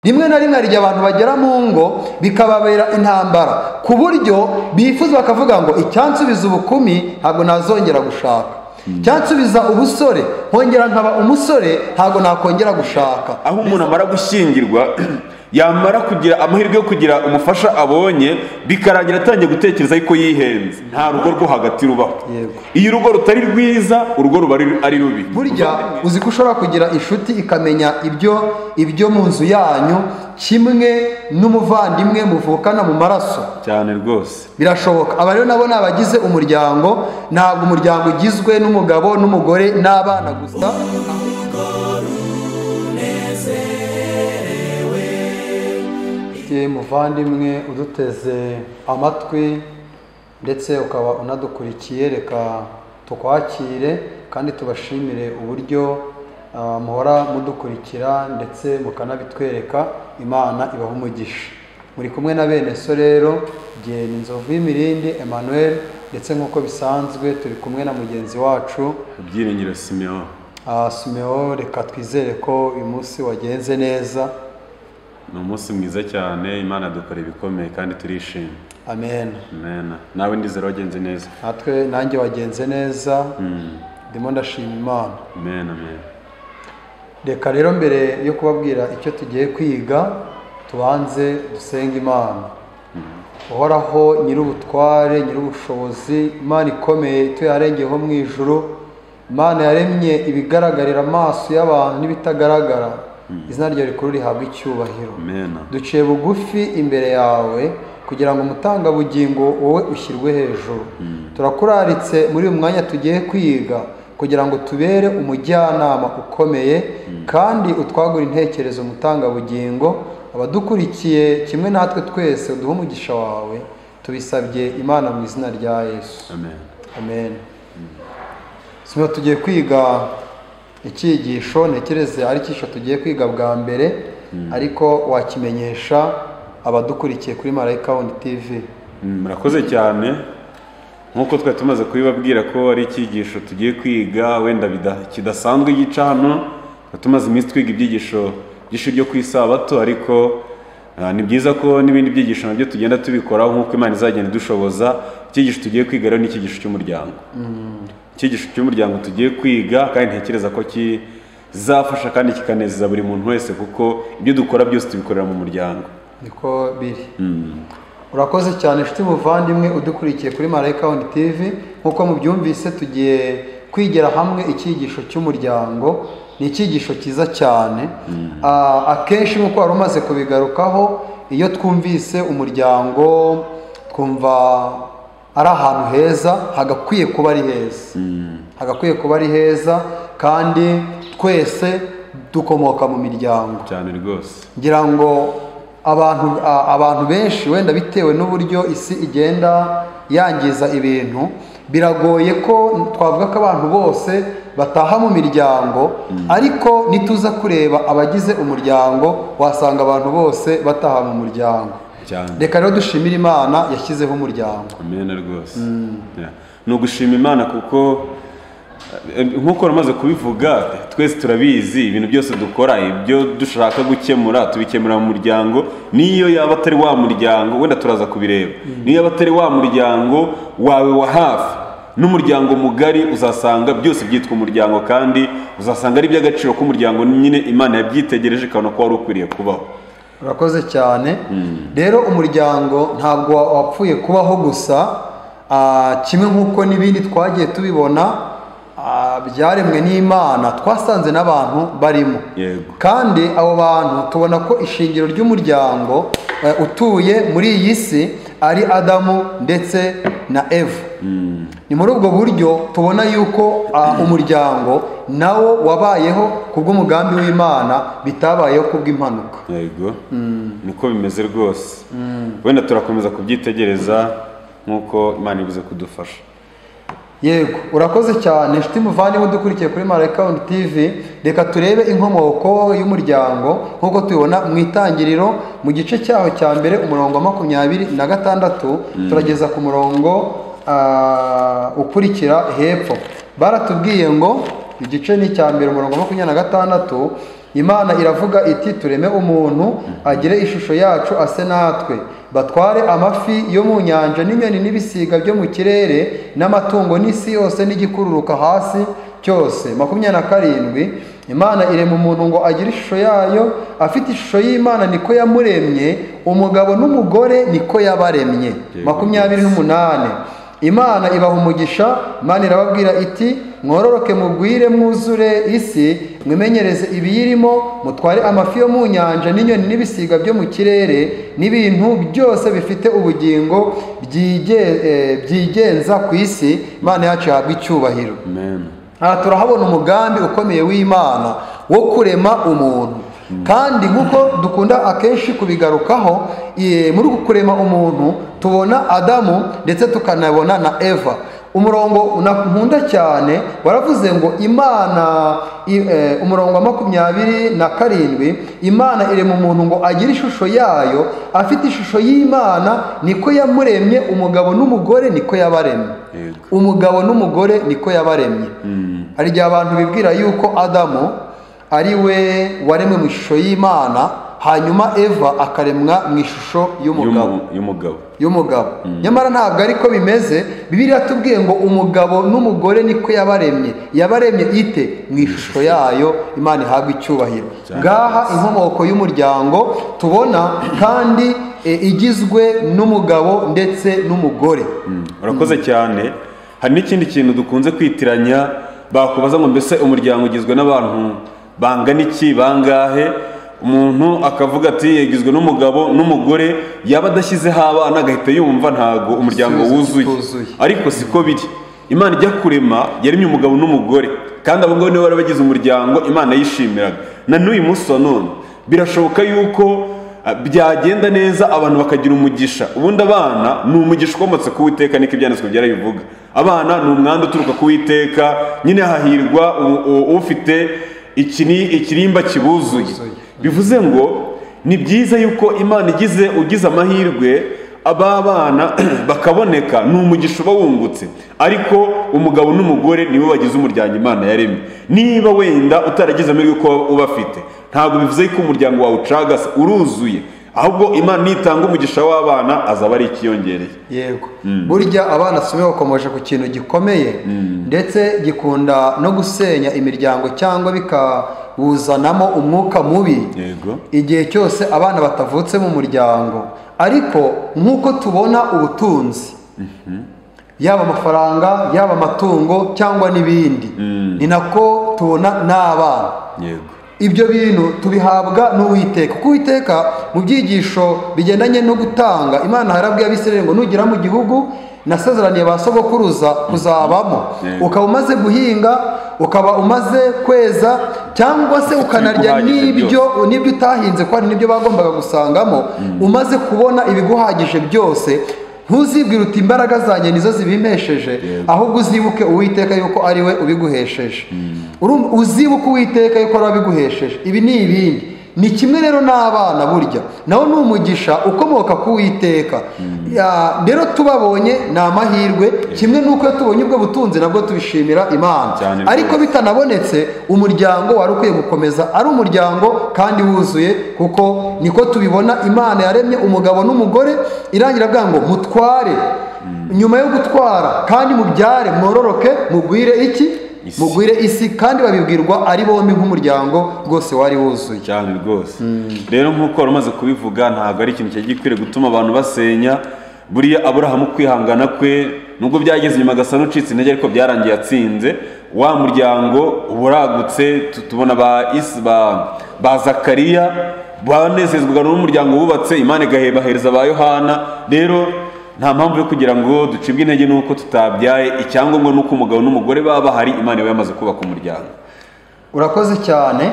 rimwe na rimwe hari igihe abantu bagera mu ngo bikababera intambara ku buryo bifuza bakavuga ngo icyansubiza ubukumi ntabwo nazongera gushaka cyansubiza ubusore nkongera nkaba umusore ntabwo nakongera gushaka aho umuntu amara gushyingirwa yamara kugira amahirwe yo kugira umufasha abonye bikarangira atangiye gutekereza yuko yihenze nta rugo rwo hagati rubaho Yego. iyo urugo rutari rwiza urugo ruba ari- ari rubi burya uzi ko ushobora kugira inshuti ikamenya ibyo ibyo mu nzu yanyu kimwe n'umuvandimwe muvukana mu maraso cyane rwose birashoboka aba rero nabo ni abagize umuryango ntabwo umuryango ugizwe n'umugabo n'umugore n'abana gusa muvandimwe uduteze amatwi ndetse ukaba unadukurikiye reka tukwakire kandi tubashimire uburyo ah, muhora mudukurikira ndetse mukanabitwereka imana ibaha umugisha muri kumwe na bene so rero genda inzovu y'imirindi emmanuel ndetse nk'uko bisanzwe turi kumwe na mugenzi wacu ibyiringiro simeon ah, Simeon reka twizere ko uyu munsi wagenze neza ni umunsi mwiza cyane imana dukora ibikomeye kandi turishimye amen mena nawe ndizera wagenze neza natwe nanjye wagenze neza ndimo ndashima imana mena mena reka rero mbere yo kubabwira icyo tugiye kwiga tubanze dusenge imana uhoraho nyir'ubutware nyir'ubushobozi imana ikomeye ituye aharengeyeho mu ijuru imana yaremye ibigaragarira amaso y'abantu n'ibitagaragara izina ryawe rikuru rihabwa icyubahiro mena duciye bugufi imbere yawe kugira ngo umutangabugingo wowe ushyirwe hejuru turakuraritse muri uyu mwanya tugiye kwiga kugira ngo tubere umujyanama ukomeye kandi utwagura intekerezo umutangabugingo abadukurikiye kimwe natwe twese uduhe umugisha wawe tubisabye imana mu izina rya yesu amen amen sima tugiye kwiga icyigisho ntekereza ari icyigisho tugiye kwiga bwa mbere ariko wakimenyesha abadukurikiye kuri marayika wundi tv Mm, murakoze cyane nk'uko twari tumaze kubibabwira ko ari icyigisho tugiye kwiga wenda bida- kidasanzwe gica hano twari tumaze iminsi twiga ibyigisho byinshi byo ku isabato ariko ah, ni byiza ko n'ibindi byigisho nabyo tugenda tubikoraho nk'uko imana izagenda idushoboza icyigisho tugiye kwiga rero ni icyigisho cy'umuryango icyigisho cy'umuryango tugiye kwiga kandi ntekereza ko kizafasha kandi kikanezeza buri muntu wese kuko ibyo dukora byose tubikorera mu muryango niko biri urakoze cyane inshuti muvandimwe udukurikiye kuri marayika wundi tv nk'uko mubyumvise tugiye kwigira hamwe icyigisho cy'umuryango ni icyigisho cyiza cyane Ah, akenshi nk'uko wari umaze kubigarukaho iyo twumvise umuryango twumva ari ahantu heza hagakwiye kuba ari heza hagakwiye kuba ari heza kandi twese dukomoka mu miryango cyane rwose ngira ngo abantu a- abantu benshi wenda bitewe n'uburyo isi igenda yangiza ibintu biragoye ko twavuga ko abantu bose bataha mu miryango ariko nituza kureba abagize umuryango wasanga abantu bose bataha mu muryango cyane reka rero dushimire imana yashyizeho umuryango amena rwose Yeah. ni ugushima imana kuko eh, nk'uko namaze kubivuga twese turabizi ibintu byose dukora ibyo dushaka gukemura tubikemura mu muryango n'iyo yaba atari wa muryango wenda turaza kubireba n'iyo yaba atari wa muryango wawe wa hafi n'umuryango mugari uzasanga byose byitwa umuryango kandi uzasanga ari iby'agaciro k'umuryango nyine imana yabyitegereje ikabona ko wari ukwiriye kubaho urakoze cyane rero umuryango ntabwo wa- wapfuye kubaho gusa Ah, kimwe nk'uko n'ibindi twagiye tubibona ah, byaremwe n'imana twasanze n'abantu barimo Yego. kandi abo bantu tubona ko ishingiro ry'umuryango eh, utuye muri iyi si ari adamu ndetse na eva ni muri ubwo buryo tubona yuko ah, umuryango nawo wabayeho ku bw'umugambi w'imana bitabayeho ku bw'impanuka yego niko bimeze rwose wenda turakomeza kubyitegereza nk'uko imana ibuze kudufasha yego urakoze cyane inshuti muvandimwe udukurikiye kuri marayika wundi tv reka turebe inkomoko y'umuryango nk'uko tubibona mu itangiriro mu gice cyaho cya mbere umurongo wa makumyabiri na gatandatu turageza ku murongo ah, ukurikira hepfo baratubwiye ngo igice ni icya mbere umurongo wa makumyabiri na gatandatu imana iravuga iti tureme umuntu agire ishusho yacu ase natwe batware amafi yo mu nyanja n'inyoni n'ibisiga byo mu kirere n'amatungo n'isi yose n'igikururuka hasi cyose makumyabiri na karindwi imana irema umuntu ngo agire ishusho yayo afite ishusho y'imana niko yamuremye umugabo n'umugore niko yabaremye makumyabiri n'umunani imana ibaha umugisha imana irababwira iti mwororoke mugwire mwuzure isi mwimenyereze ibiyirimo mutware amafi yo mu nyanja n'inyoni n'ibisiga byo mu kirere n'ibintu byose bifite ubugingo byige- eh, byigenza ku isi imana yacu ihabwa icyubahiro amen aha turahabona umugambi ukomeye w'imana wo kurema umuntu kandi nk'uko dukunda akenshi kubigarukaho eh, muri uku kurema umuntu tubona adamu ndetse tukanabona na eva umurongo na- nkunda cyane waravuze ngo imana i- eh, umurongo wa makumyabiri na karindwi imana irema umuntu ngo agire ishusho yayo afite ishusho y'imana niko yamuremye umugabo n'umugore niko yabaremye Yego. umugabo n'umugore niko yabaremye hari igihe abantu bibwira yuko adamu ari we waremwe mu ishusho y'imana hanyuma eva akaremwa mu ishusho y'umugabo Y'umu- y'umugabo y'umugabo nyamara ntabwo ariko bimeze bibiliya yatubwiye ngo umugabo n'umugore niko yabaremye yabaremye ite mu ishusho yayo imana ihabwa icyubahiro Cyane ngaha inkomoko y'umuryango tubona kandi e, igizwe n'umugabo ndetse n'umugore urakoze cyane hari n'ikindi kintu dukunze kwitiranya bakubaza ngo mbese umuryango ugizwe n'abantu bangana iki bangahe umuntu akavuga ati yagizwe n'umugabo n'umugore yaba adashyizeho abana agahita yumva ntago umuryango Igisubizo wuzuye kituzuye. ariko siko biri imana ijya kurema yaremye umugabo n'umugore kandi abo ngabo nibo bari bagize umuryango imana yishimiraga na n'uyu munsi wa none birashoboka yuko ah, byagenda neza abantu bakagira umugisha ubundi abana ni umugisha ukomotse ku witeka niko ibyanditswe byarabivuga abana ni umwanda uturuka ku witeka nyine hahirwa u- u- ufite ikini- ikirimba kibuzuye bivuze ngo ni byiza yuko imana igize ugize amahirwe aba bana bakaboneka ni umugisha uba wungutse ariko umugabo n'umugore nibo bagize umuryango imana yaremye niba wenda utaragize amahirwe ko uba afite ntabwo bivuze ko umuryango wawe ucagase uruzuye ahubwo imana nitanga umugisha w'abana azaba ari ikiyongereye yego burya abana si bakomeje ku kintu gikomeye ndetse gikunda no gusenya imiryango cyangwa bikawuzanamo umwuka mubi yego igihe cyose abana batavutse mu muryango ariko nk'uko tubona ubutunzi yaba amafaranga yaba amatungo cyangwa n'ibindi ni nako tubona n'abana yego ibyo bintu tubihabwa n'uwiteka kuko uwiteka mu byigisho bigendanye no gutanga imana harabwiye abisirayeli ngo nugera mu gihugu nasezeraniye ba sogokuruza kuzabamo Yego. ukaba umaze guhinga ukaba umaze kweza cyangwa se ukanarya Ibiguhagije n'ibyo n'ibyo utahinze ko hari n'ibyo bagombaga gusangamo umaze kubona ibiguhagije byose ntuzibwire uti imbaraga zanjye nizo zibimpesheje Yego. ahubwo uzibuke uwiteka yuko ari we ubiguhesheje Urumva, uzibuke uwiteka yuko ari we wabiguhesheje ibi ni ibindi ni kimwe rero n'abana burya nawo ni umugisha ukomoka ku witeka rero tubabonye ni amahirwe kimwe n'uko iyo tubonye ubwo butunzi nabwo tubishimira imana Cyane ariko rwose. bitanabonetse umuryango wari ukwiye gukomeza ari umuryango kandi wuzuye kuko niko tubibona imana yaremye umugabo n'umugore irangira avuga ngo mutware nyuma yo gutwara kandi mubyare mwororoke mugwire iki Isi. mugwire isi kandi babibwirwa ari bombi nk'umuryango rwose wari wuzuye cyane rwose rero nk'uko wari umaze kubivuga ntabwo ari ikintu cyari gikwiriye gutuma abantu basenya buriya aburahamu kwihangana kwe nubwo byageze inyuma agasa n'ucitse intege ariko byarangiye atsinze wa muryango uba uragutse tu- tubona ba isi ba, ba zakariya banezezwaga n'umuryango wubatse imana igahebahereza ba yohana rero nta mpamvu yo kugira ngo ducibwe intege n'uko tutabyaye icyangombwa n'uko umugabo n'umugore baba bahari imana iba yamaze kubaka umuryango urakoze cyane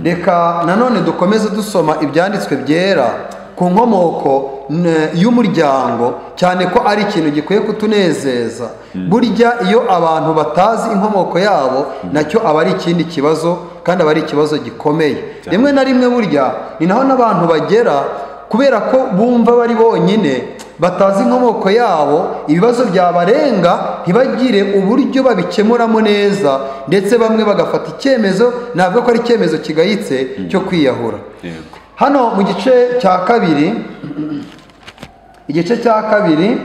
reka nanone dukomeze dusoma ibyanditswe byera ku nkomoko n- y'umuryango cyane ko ari ikintu gikwiye kutunezeza burya iyo abantu batazi inkomoko yabo nacyo aba ari ikindi kibazo kandi aba ari ikibazo gikomeye rimwe na rimwe burya ni naho n'abantu bagera kubera ko bumva bari bonyine batazi inkomoko yabo ibibazo byabarenga ntibagire uburyo babikemuramo neza ndetse bamwe bagafata icyemezo ntabwo ko ari icyemezo kigayitse cyo kwiyahura yego hano mu gice cya kabiri igice cya kabiri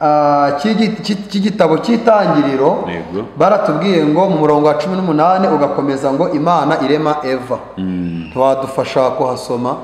ah, cy'igi- cy'i- cy'igitabo cy'itangiriro Yego. baratubwiye ngo mu murongo wa cumi n'umunani ugakomeza ngo imana irema eva ntiwadufasha kuhasoma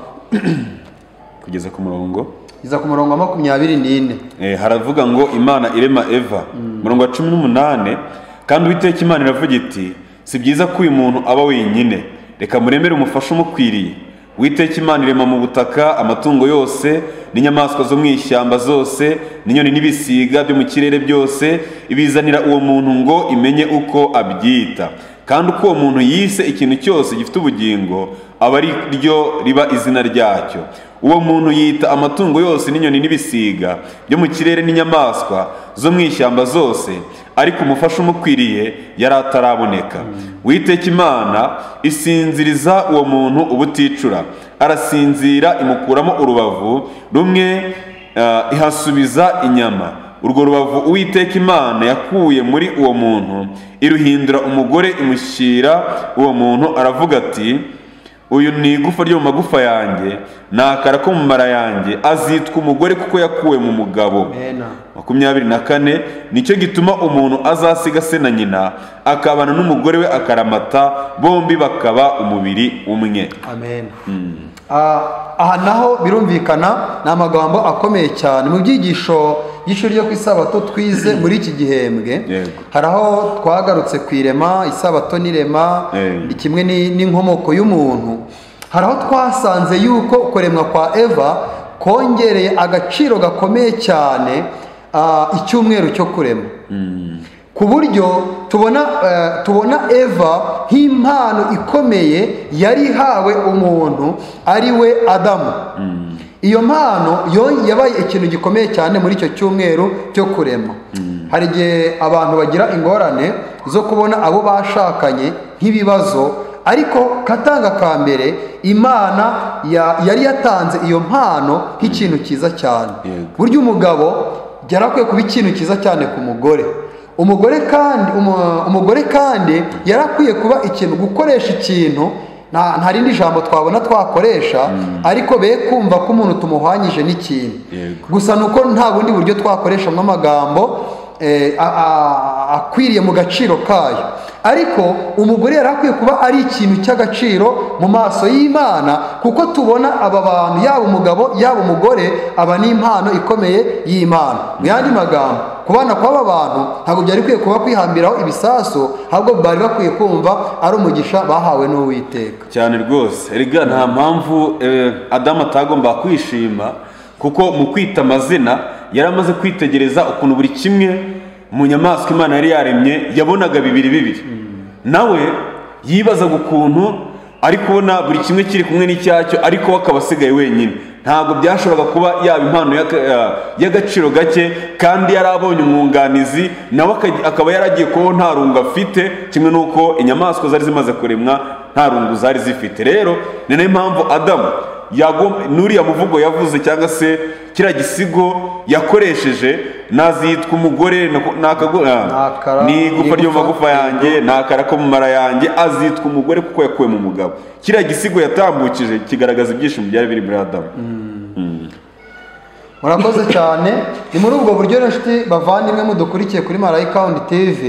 kugeza ku murongo iza ku murongo wa makumyabiri n'ine Eh, haravuga ngo imana irema eva murongo wa cumi n'umunani kandi uwiteka imana iravuga iti si byiza ko uyu muntu aba wenyine reka muremere umufasha umukwiriye uwiteka imana irema mu butaka amatungo yose n'inyamaswa zo mu ishyamba zose n'inyoni n'ibisiga byo mu kirere byose ibizanira uwo muntu ngo imenye uko abyita kandi uko uwo muntu yise ikintu cyose gifite ubugingo aba ari ryo riba izina ryacyo uwo muntu yita amatungo yose n'inyoni n'ibisiga byo mu kirere n'inyamaswa zo mu ishyamba zose ariko umufasha umukwiriye yari ataraboneka witeka imana isinziriza uwo muntu ubuticura arasinzira imukuramo urubavu rumwe eh, ihasubiza inyama urwo rubavu uwiteka imana yakuye muri uwo muntu iruhindura umugore imushyira uwo muntu aravuga ati uyu ni igufa ryo mu magufa yanjye ni akara ko mu mara yanjye azitwa umugore kuko yakuwe mu mugabo Amen. makumyabiri na kane nicyo gituma umuntu azasiga se na nyina akabana n'umugore we akaramata bombi bakaba umubiri umwe amen Ah, aha naho birumvikana ni amagambo akomeye cyane mu byigisho by'ishuri ryo ku isabato twize muri iki gihembwe Yego. hari aho twagarutse ku irema isabato n'irema Eh. kimwe ni- n'inkomoko y'umuntu hari aho twasanze yuko kuremwa kwa eva kongereye agaciro gakomeye cyane ah, icyumweru cyo kurema ku buryo tubona eh, tubona eva nk'impano ikomeye yari ihawe umuntu ari we adamu iyo mpano yo yabaye ikintu gikomeye cyane muri icyo cyumweru cyo kurema hari igihe abantu bagira ingorane zo kubona abo bashakanye nk'ibibazo ariko katanga ka mbere imana ya- yari yatanze iyo mpano nk'ikintu cyiza cyane Yego. burya umugabo yarakwiye kuba ikintu cyiza cyane ku mugore umugore kandi umu- umugore kandi yarakwiye kuba ikintu gukoresha ikintu nta nta rindi jambo twabona twakoresha ariko be kumva ko umuntu tumuhwanyije n'ikintu Yego. gusa ni uko nta bundi buryo twakoreshamo amagambo eh, a- a- akwiriye mu gaciro kayo ariko umugore yari akwiye kuba ari ikintu cy'agaciro mu maso y'imana kuko tubona aba bantu yaba umugabo yaba umugore aba n'impano ikomeye y'imana mu yandi magambo kubana kw'aba bantu ntabwo byari bikwiye kuba kwihambiraho ibisasu ahubwo bari bakwiye kumva ari umugisha bahawe n'uwiteka cyane rwose erega nta mpamvu eh, adamu atagomba kwishima kuko mu kwita amazina yari amaze kwitegereza ukuntu buri kimwe mu nyamaswa imana yari yaremye yabonaga bibiri bibiri nawe yibazaga ukuntu ari kubona buri kimwe kiri kumwe n'icyacyo ariko we akaba asigaye wenyine ntabwo byashoboraga kuba yaba impano y'aka- ya- y'agaciro gake kandi yari abonye umwunganizi nawe akaj- akaba yaragiye kubaho nta rungu afite kimwe n'uko inyamaswa zari zimaze kuremwa nta rungu zari zifite rero ni nayo mpamvu adamu yagom- n'uriya muvugo yavuze cyangwa se kiriya gisigo yakoresheje nazitwa umugore nako- nakago- ah, Nakara, ni igufwa ryo igufa, mu magufa yanjye nakara ko mu mara yanjye azitwa umugore kuko yakuwe mu mugabo kiriya gisigo yatambukije kigaragaza ibyishimo byari biri muri adamu murakoze cyane ni muri ubwo buryo rero inshuti bavandimwe mudukurikiye kuri marayikawundi tv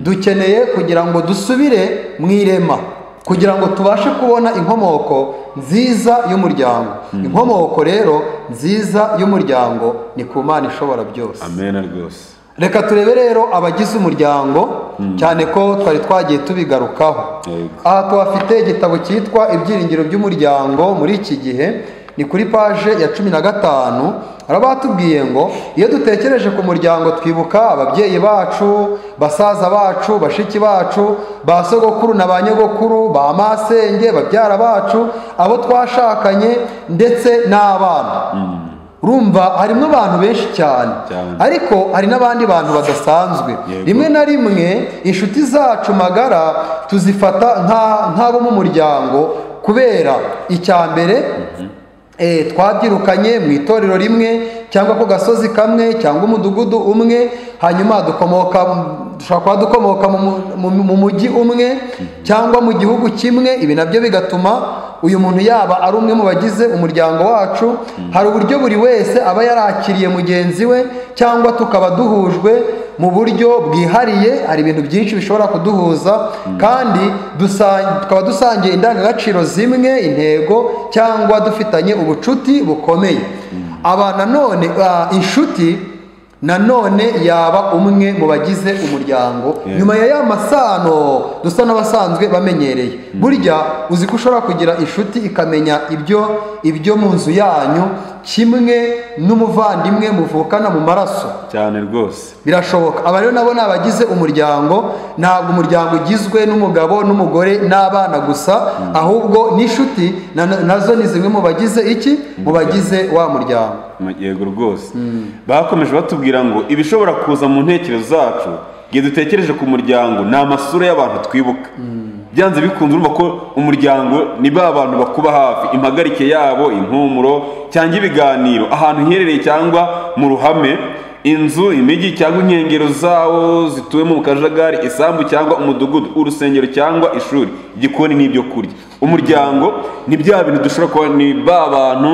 dukeneye kugira ngo dusubire mu irema kugira ngo tubashe kubona inkomoko nziza y'umuryango inkomoko rero nziza y'umuryango ni ku mana ishobora byose amena rwose reka turebe rero abagize umuryango cyane ko twari twagiye tubigarukaho Yego. aha tuhafite igitabo cyitwa ibyiringiro by'umuryango muri iki gihe ni kuri paje ya cumi na gatanu baba batubwiye ngo iyo dutekereje ku muryango twibuka ababyeyi bacu basaza bacu bashiki bacu ba sogokuru na ba nyogokuru ba masenge babyara bacu abo twashakanye ndetse n'abana urumva harimo abantu benshi cyane Cyane. ariko hari n'abandi bantu badasanzwe Yego. rimwe na rimwe inshuti zacu magara tuzifata nka- nk'abo mu muryango kubera icya mbere eh, twabyirukanye mu itorero rimwe cyangwa ku gasozi kamwe cyangwa umudugudu umwe hanyuma dukomoka dushobora kuba dukomoka mu mu- mu mujyi umwe cyangwa mu gihugu kimwe ibi nabyo bigatuma uyu muntu yaba ari umwe mu bagize umuryango wacu hari uburyo buri wese aba yarakiriye mugenzi we cyangwa tukaba duhujwe mu buryo bwihariye hari ibintu byinshi bishobora kuduhuza kandi dusa- tukaba dusangiye indangagaciro zimwe intego cyangwa dufitanye ubucuti bukomeye aba nanone ah, inshuti nanone yaba umwe mu bagize umuryango Yeah. nyuma ya ya masano dusa n'abasanzwe bamenyereye burya uzi ko ushobora kugira inshuti ikamenya ibyo ibyo mu nzu yanyu kimwe n'umuvandimwe muvukana mu maraso cyane rwose birashoboka aba rero nabo ni abagize umuryango ntabwo umuryango ugizwe n'umugabo n'umugore n'abana gusa ahubwo n'inshuti na- nazo ni zimwe mu bagize iki mu bagize wa muryango yego rwose bakomeje batubwira ngo ibishobora kuza mu ntekerezo zacu igihe dutekereje ku muryango ni amasura y'abantu twibuka byanze bikunze urumva ko umuryango ni ba bantu bakuba hafi impagarike yabo impumuro cyangwa ibiganiro ahantu iherereye cyangwa mu ruhame inzu imijyi cyangwa inkengero zawo zituwemo mu kajagari isambu cyangwa umudugudu urusengero cyangwa ishuri igikoni n'ibyo kurya umuryango ni bya bintu dushobora kuba ni ba bantu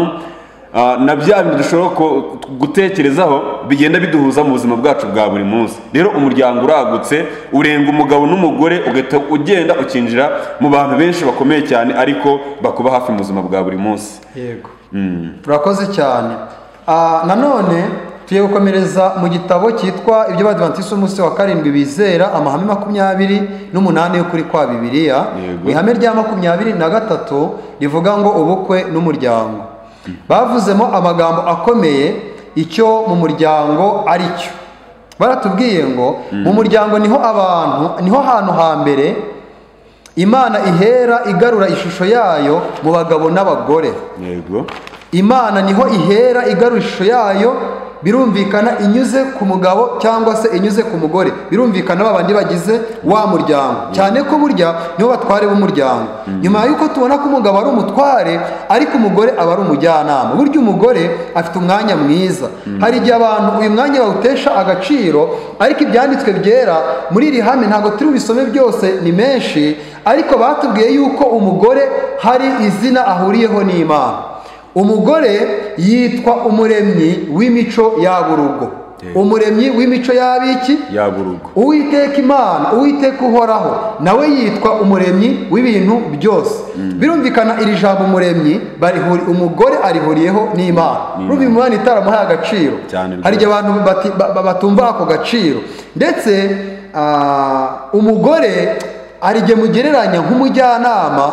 Ah, na bya bintu dushobora ku- gutekerezaho bigenda biduhuza mu buzima bwacu bwa buri munsi rero umuryango uragutse urenga umugabo n'umugore ugahita ugenda ukinjira mu bantu benshi bakomeye cyane ariko bakuba hafi mu buzima bwa buri munsi yego turakoze cyane Ah, nanone tugiye gukomereza mu gitabo cyitwa ibyo badivantisi umunsi wa karindwi bizera amahame makumyabiri n'umunani y'ukuri kwa bibiliya Yego. mu ihame rya makumyabiri na gatatu rivuga ngo ubukwe n'umuryango bavuzemo amagambo akomeye icyo mu muryango ari cyo baratubwiye ngo mu muryango niho abantu niho hantu hambere imana ihera igarura ishusho yayo mu bagabo n'abagore yego imana niho ihera igarura ishusho yayo birumvikana inyuze ku mugabo cyangwa se inyuze ku mugore birumvikana babandi bagize wa muryango cyane ko burya nibo batware b'umuryango nyuma y'uko tubona ko umugabo ari umutware ariko umugore aba ari umujyanama burya umugore afite umwanya mwiza hari igihe abantu uyu mwanya bawutesha agaciro ariko ibyanditswe byera muri iri hame ntabwo turi bisome byose ni menshi ariko batubwiye yuko umugore hari izina ahuriyeho n'imana umugore yitwa umuremyi w'imico yaba urugo Yego. umuremyi w'imico y'abiki yaba urugo uwiteka imana uwiteka uhoraho nawe yitwa umuremyi w'ibintu byose birumvikana iri jambo umuremyi barihuri umugore arihuriyeho n'imana rumva imana itaramuhaye agaciro Cyane hari igihe abantu bati- ba- ba- batumva ako gaciro ndetse ah, umugore hari igihe mugereranya nk'umujyanama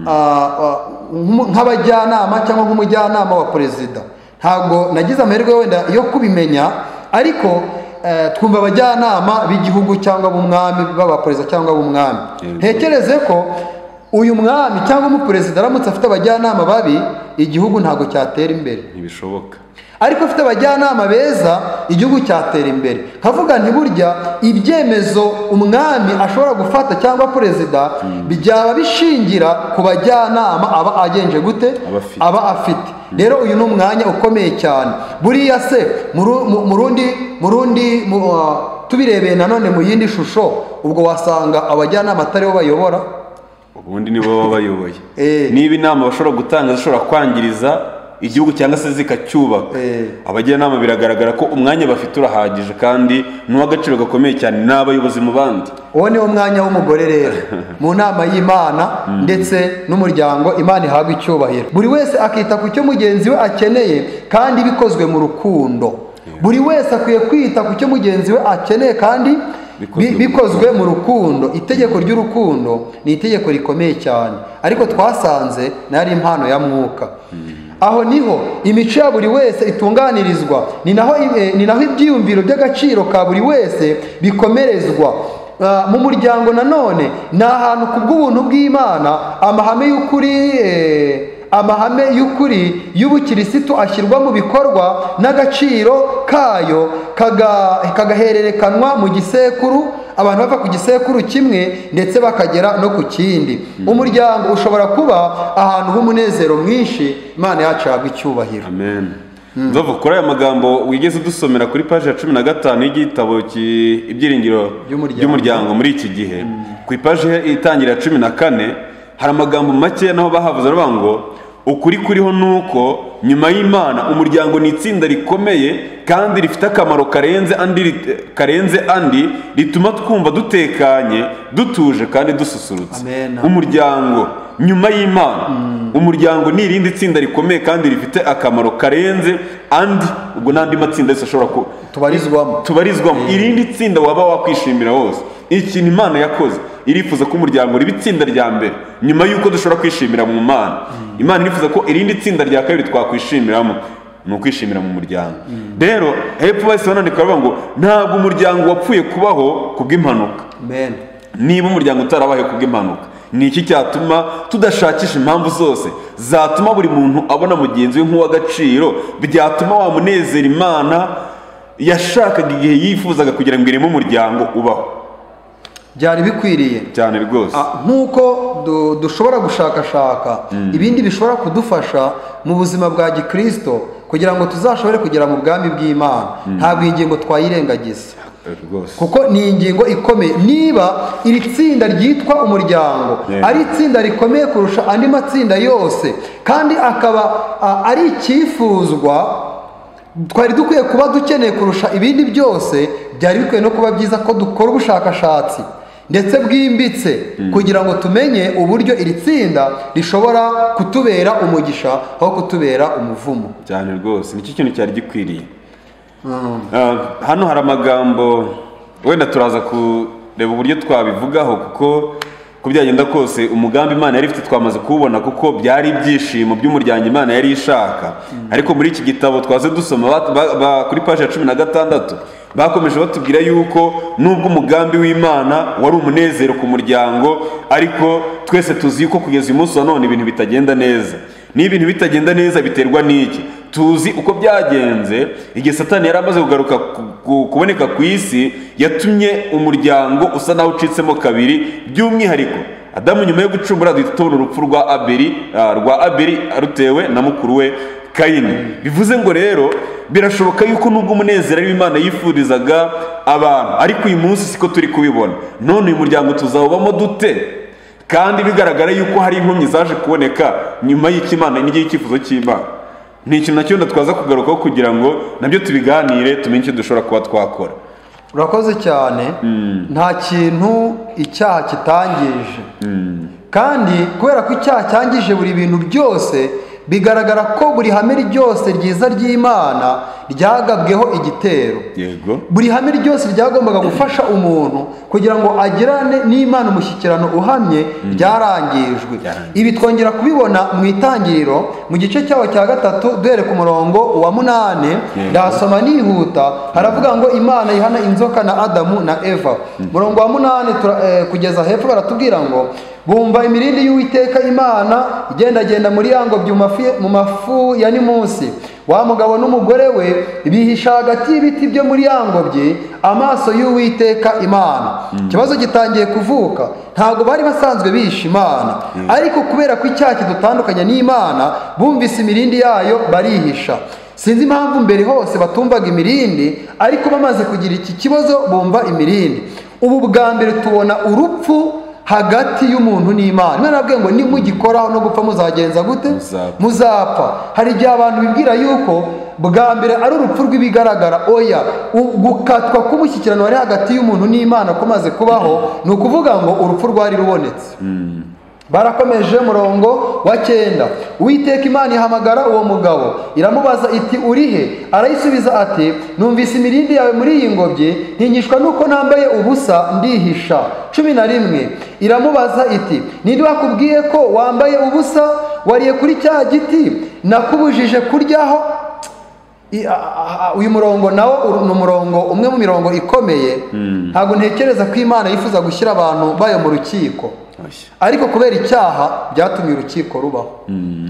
ah, ah, nk'umu- nk'abajyanama cyangwa nk'umujyanama wa perezida ntabwo nagize amahirwe wenda yo kubimenya ariko eh, twumva abajyanama b'igihugu cyangwa b'umwami b'abaperezida cyangwa b'umwami Yego. ntekereze ko uyu mwami cyangwa umuperezida aramutse afite abajyanama babi igihugu ntabwo cyatera imbere ntibishoboka ariko afite abajyanama beza igihugu cyatera imbere nkavuga nti burya ibyemezo umwami ashobora gufata cyangwa perezida byaba bishingira ku bajyanama aba agenje gute Aba afite. aba afite rero uyu ni umwanya ukomeye cyane buriya se mu ru- mu- mu rundi mu rundi mu- ah, tubirebeye nanone mu yindi shusho ubwo wasanga abajyanama atari bo bayobora ubundi nibo baba bayoboye Eh. niba inama bashobora gutanga zishobora kwangiriza igihugu cyangwa se zikacyubaka Eh. abajyanama biragaragara ko umwanya bafite urahagije kandi ni uw'agaciro gakomeye cyane ni abayobozi mu bandi uwo niwo mwanya w'umugore rero mu nama y'imana ndetse n'umuryango imana ihabwa icyubahiro buri wese akita ku cyo mugenzi we akeneye kandi bikozwe mu rukundo buri wese akwiye kwita ku cyo mugenzi we akeneye kandi Bikozwe bi- mu bikozwe mu rukundo itegeko ry'urukundo ni itegeko rikomeye cyane ariko twasanze nari impano ya mwuka aho niho imico ya buri wese itunganirizwa ni naho eh, ni naho ibyiyumviro by'agaciro ka buri wese bikomerezwa Ah, mu muryango nanone ni ahantu ku bw'ubuntu bw'imana amahame y'ukuri eh, amahame y'ukuri y'ubukirisitu ashyirwa mu bikorwa n'agaciro kayo kaga- kagahererekanwa mu gisekuru abantu bava ku gisekuru kimwe ndetse bakagera no ku kindi umuryango ushobora kuba ahantu h'umunezero mwinshi imana yacu yagwa icyubahiro amen nzovu kuri aya magambo wigeze udusomera kuri paji ya cumi na gatanu y'igitabo ki- ibyiringiro By'umuryango. by'umuryango muri iki gihe ku ipaji he- itangira ya cumi na kane hari amagambo make naho bahavuze aravuga ngo ukuri kuriho ni uko nyuma y'imana umuryango ni itsinda rikomeye kandi rifite akamaro karenze andi rit- karenze andi rituma twumva dutekanye dutuje kandi dususurutse Amen. umuryango nyuma y'imana umuryango ni irindi tsinda rikomeye kandi rifite akamaro karenze andi ubwo n'andi matsinda yose ashobora ku tubarizwamo tubarizwamo irindi tsinda waba wakwishimira wose ikintu imana yakoze irifuza ko umuryango riba itsinda rya mbere nyuma y'uko dushobora kwishimira mu mana imana irifuza ko irindi tsinda rya kabiri twakwishimiramo ni ukwishimira mu muryango rero hepfo bahise banandika bavuga ngo ntabwo umuryango wapfuye kubaho ku bw'impanuka amen niba umuryango utarabaye kubw'impanuka ni iki cyatuma tudashakisha impamvu zose zatuma buri muntu abona mugenzi we nk'uw'agaciro byatuma wamunezera imana yashakaga igihe yifuzaga kugira ngo ireme umuryango ubaho byari bikwiriye cyane rwose Ah, nk'uko du- dushobora gushakashaka ibindi bishobora kudufasha mu buzima bwa gikristo kugira ngo tuzashobore kugera mu bwami bw'imana ntabwo iyi ngingo twayirengagiza rwose kuko ni ingingo ikomeye niba iri tsinda ryitwa umuryango Yeah. ari itsinda rikomeye kurusha andi matsinda yose kandi akaba a, ari icyifuzwa twari dukwiye kuba dukeneye kurusha ibindi byose byari bikwiye no kuba byiza ko dukora ubushakashatsi ndetse bwimbitse kugira ngo tumenye uburyo iri tsinda rishobora kutubera umugisha aho kutubera umuvumo cyane rwose nicyo kintu cyari gikwiriye Ah, hano hari amagambo wenda turaza kureba uburyo twabivugaho kuko uko byagenda kose umugambi imana yari ifite twamaze kuwubona kuko byari ibyishimo by'umuryango imana yari ishaka ariko muri iki gitabo twaze dusoma ba- ba- ba- kuri paji ya cumi na gatandatu bakomeje batubwira yuko nubwo umugambi w'imana wari umunezero ku muryango ariko twese tuzi yuko kugeza uyu munsi wa none ibintu bitagenda neza niba ibintu bitagenda neza biterwa n'iki tuzi uko byagenze igihe satani yari amaze kugaruka ku- ku- kuboneka ku isi yatumye umuryango usa naho ucitsemo kabiri by'umwihariko adamu nyuma yo gucumbura duhita tubona urupfu rwa aberi ah, rwa aberi rutewe na mukuru we kayini bivuze ngo rero birashoboka yuko nubwo umunezero ari imana yifurizaga abantu ariko uyu munsi siko turi kubibona none uyu muryango tuzawubamo dute kandi bigaragara yuko hari inkomyi zaje kuboneka nyuma y'ikimana n'igihe icyifuzo cy'imana ni ikintu nacyo twaza kugarukaho kugira ngo nabyo tubiganire tumenye icyo dushobora kuba twakora urakoze cyane nta kintu icyaha kitangije kandi kubera ko icyaha cyangije buri bintu byose bigaragara ko buri hame ryose ryiza ry'imana ryagabweho igitero yego buri hame ryose ryagombaga gufasha umuntu kugira ngo agirane n'imana umushyikirano uhamye ryarangijwe Ryarangijwe. ibi twongera kubibona mu itangiriro mu gice cyaho cya gatatu duhere ku murongo wa munani ndahasoma nihuta haravuga ngo imana ihana inzoka na adamu na eva murongo wa munani tura- eh, kugeza hepfo baratubwira ngo bumva imirindi y'uwiteka imana igendagenda muri yango by'umafi- mu mafu ya nimunsi wa mugabo n'umugore we bihisha hagati y'ibiti byo muri ya ngobyi amaso y'uwiteka imana ikibazo gitangiye kuvuka ntabwo bari basanzwe bihisha imana ariko kubera ko icyaha kidutandukanya n'imana bumvise imirindi yayo barihisha sinzi impamvu mbere hose batumvaga imirindi ariko bamaze kugira iki kibazo bumva imirindi ubu bwa mbere tubona urupfu hagati y'umuntu n'imana imana yabwiye ngo nimugikoraho no gupfa muzagenza gute Muzapfa. muzapfa hari igihe abantu bibwira yuko bwa mbere ari urupfu rw'ibigaragara oya u- gukatwa k'umushyikirano wari hagati y'umuntu n'imana kumaze kubaho ni ukuvuga ngo urupfu rwari rubonetse barakomeje murongo wa cyenda uwiteka imana ihamagara uwo mugabo iramubaza iti urihe arayisubiza ati numvise imirindi yawe muri iyi ngobyi ntigishwa nuko nambaye ubusa ndihisha cumi na rimwe iramubaza iti ninde wakubwiye ko wambaye ubusa wariye kuri cya giti nakubujije kuryaho I- a- a- a- uyu murongo nawo uru- ni umurongo umwe mu mirongo ikomeye ntabwo ntekereza ko imana yifuza gushyira abantu bayo mu rukiko Oshya. ariko kubera icyaha byatumye urukiko rubaho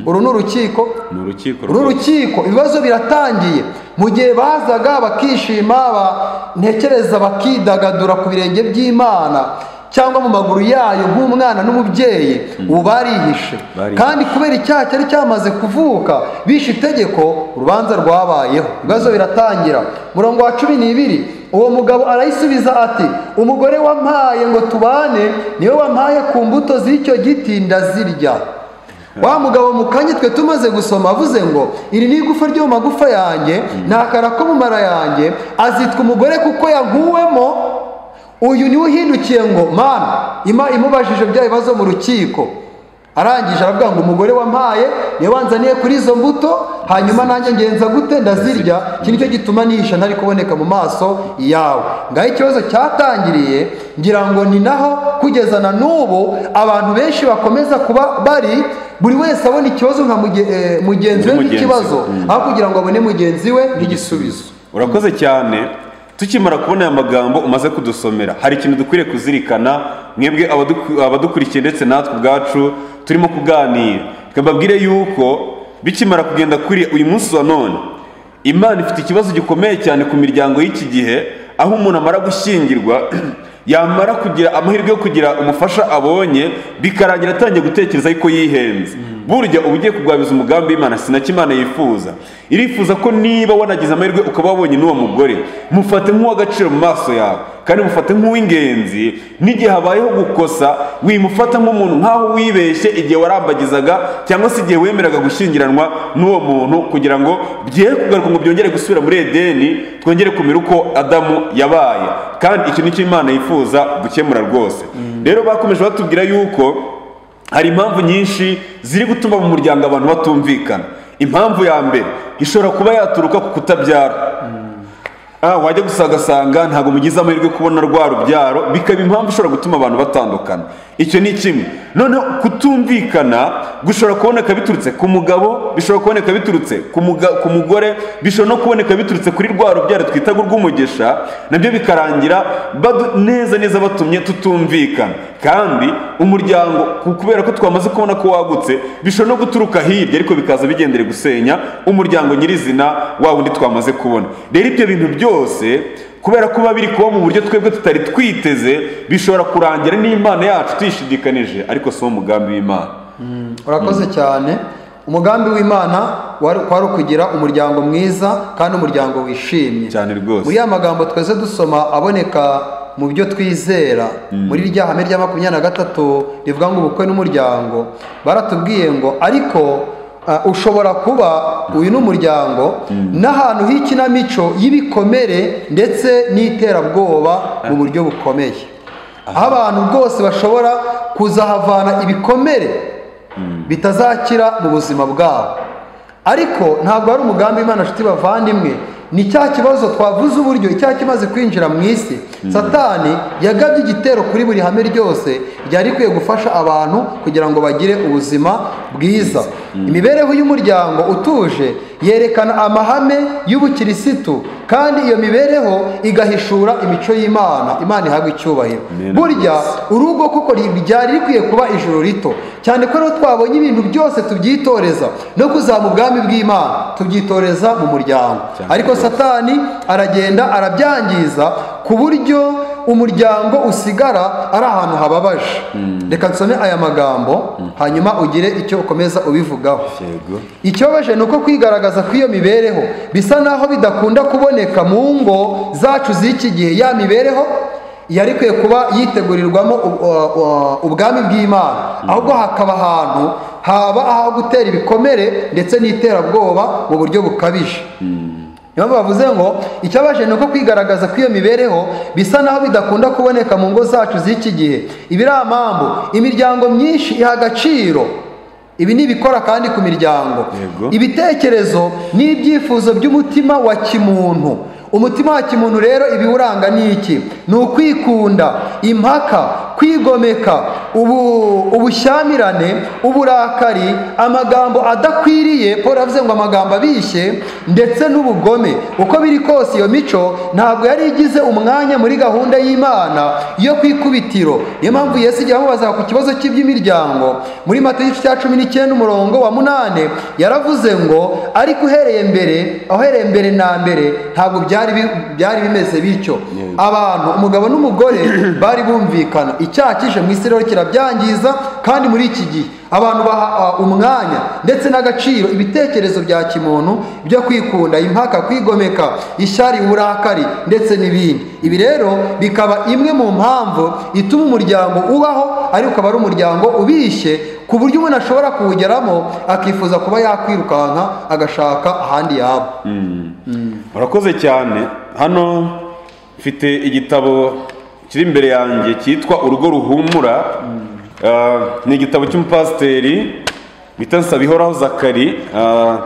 uru ni urukiko ni urukiko uru rwose. rukiko ibibazo biratangiye mu gihe bazaga bakishima ba- ntekereza bakidagadura ku birenge by'imana cyangwa mu maguru yayo nk'umwana n'umubyeyi ubu barihishe Barihishe. kandi kubera icyaha cyari cyamaze kuvuka bishe itegeko urubanza rwabayeho ibibazo biratangira murongo wa cumi n'ibiri uwo mugabo arayisubiza ati umugore wampaye ngo tubane niwe wampaye ku mbuto z'icyo giti ndazirya wa mugabo mu kanya twe tumaze gusoma avuze ngo iri ni igufa ryo mu magufa yanjye ni akara ko mu mara yanjye azitwa umugore kuko yankuwemo uyu niwe uhindukiye ngo mana ima imubajije bya bibazo mu rukiko arangije aravuga ngo umugore wampaye niwe wanzaniye kuri izo mbuto hanyuma nanjye ngenza gute ndazirya iki nicyo gituma nihisha ntari kuboneka mu maso yawe ngaho ikibazo cyatangiriye ngira ngo ni naho kugeza na n'ubu abantu benshi bakomeza kuba bari buri wese abona ikibazo nka muge- eh, mugenzi we Mugenzi, nk'ikibazo mm. aho kugira ngo abone mugenzi we nk'igisubizo urakoze cyane tukimara kubona aya magambo umaze kudusomera hari ikintu dukwiriye kuzirikana mwebwe abaduku- abadukurikiye ndetse natwe ubwacu turimo kuganira twababwire yuko bikimara kugenda kuri uyu munsi wa none imana ifite ikibazo gikomeye cyane ku miryango y'iki gihe aho umuntu amara gushyingirwa yamara kugira amahirwe yo kugira umufasha abonye bikarangira atangiye gutekereza yuko yihenze burya uba ugiye kurwabiza umugambi w'imana sinacyo imana yifuza irifuza ko niba wanagize amahirwe ukaba wabonye n'uwo mugore mufate nk'uw'agaciro mu maso yawe kandi mufate nk'uw'ingenzi n'igihe habayeho gukosa wimufata nk'umuntu nk'aho wibeshye igihe warambagizaga cyangwa se igihe wemeraga gushyingiranwa n'uwo muntu kugira ngo bye kugaruka ngo byongere gusubira muri edeni twongere kumera uko adamu yabaye kandi icyo ni cyo imana yifuza gukemura rwose rero bakomeje batubwira yuko hari impamvu nyinshi ziri gutuma mu muryango abantu batumvikana impamvu ya mbere ishobora kuba yaturuka ku kutabyara Ah, wajya gusa ugasanga ntabwo mugize amahirwe yo kubona rwa rubyaro bikaba impamvu ishobora gutuma abantu batandukana icyo ni kimwe noneho kutumvikana gushobora kuboneka biturutse ku mugabo bishobora kuboneka biturutse ku muga- ku mugore bishobora no kuboneka biturutse kuri rwa rubyaro twita urw'umugisha nabyo bikarangira badu- neza neza batumye tutumvikana kandi umuryango ku- kubera ko twamaze kubona ko wagutse bishobora no guturuka hirya ariko bikaza bigendere gusenya umuryango nyirizina wa wundi twamaze kubona rero ibyo bintu byose kubera ko biba biri kuba mu buryo twebwe tutari twiteze bishobora kurangira n'imana yacu tuyishidikanije ariko si wo mugambi w'imana urakoze cyane umugambi w'imana wari wari ukugira umuryango mwiza kandi umuryango wishimye Cyane rwose. muri ya magambo twese dusoma aboneka mu byo twizera muri rya hame rya makumyabiri na gatatu rivuga ngo ubukwe n'umuryango baratubwiye ngo ariko ah, ushobora kuba uyu ni umuryango n'ahantu h'ikinamico y'ibikomere ndetse n'iterabwoba mu buryo bukomeye aho abantu bwose bashobora kuzahavana ibikomere bitazakira mu buzima bwabo ariko ntabwo ari umugambi imana inshuti bavandimwe ni cya kibazo twavuze uburyo icyaha kimaze kwinjira mu isi satani yagabye igitero kuri buri hame ryose ryari rikwiye gufasha abantu kugira ngo bagire ubuzima bwiza imibereho y'umuryango utuje yerekana amahame y'ubukirisitu kandi iyo mibereho igahishura imico y'imana imana ihabwa icyubahiro Amen. burya urugo kuko ryari rikwiye kuba ijoro rito cyane ko rero twabonye ibintu byose tubyitoreza no kuzaba ubwami bw'imana tubyitoreza mu muryango Cyane ariko rwose. satani aragenda arabyangiza ku buryo umuryango usigara ari ahantu hababaje reka nsome aya magambo hanyuma ugire icyo ukomeza ubivugaho yego ikibabaje ni uko kwigaragaza kw'iyo mibereho bisa n'aho bidakunda kuboneka mu ngo zacu z'iki gihe ya mibereho yari ikwiye kuba yitegurirwamo u- u- u- ubwami bw'imana ahubwo hakaba ahantu haba aho gutera ibikomere ndetse n'iterabwoba mu buryo bukabije niyo mpamvu bavuze ngo icyabaje ni uko kwigaragaza kw'iyo mibereho bisa naho bidakunda kuboneka mu ngo zacu z'iki gihe ibi ari amambu imiryango myinshi iha agaciro ibi ni ibikora kandi ku miryango Yego. ibitekerezo n'ibyifuzo by'umutima wa kimuntu umutima wa kimuntu rero ibiwuranga ni iki ni ukwikunda impaka kwigomeka ubu, ubushyamirane uburakari amagambo adakwiriye paul avuze ngo amagambo abishye ndetse n'ubugome uko biri kose iyo mico ntabwo yari igize umwanya muri gahunda y'imana yo ku ikubitiro niyo mpamvu yesu igihe amubazaga ku kibazo cy'iby'imiryango muri mata igice cya cumi n'icyenda umurongo wa munani yaravuze ngo ariko uhereye mbere aho uhereye mbere na mbere ntabwo byari bi- byari bimeze bityo abantu umugabo n'umugore bari bumvikana icyaha kije mu isi rero kirabyangiza kandi muri iki gihe abantu baha ah, umwanya ndetse n'agaciro ibitekerezo bya kimuntu byo kwikunda impaka kwigomeka ishyari uburakari ndetse n'ibindi ibi rero bikaba imwe mu mpamvu ituma umuryango ubaho ariko ukaba ari umuryango ubishye ku buryo umuntu ashobora kuwugeramo akifuza kuba yakwirukanka agashaka ahandi yaba murakoze cyane hano mfite igitabo kiri imbere yanjye cyitwa urugo ruhumura Ah, ni igitabo cy'umupasiteri bita Nsabihoraho zakari Ah,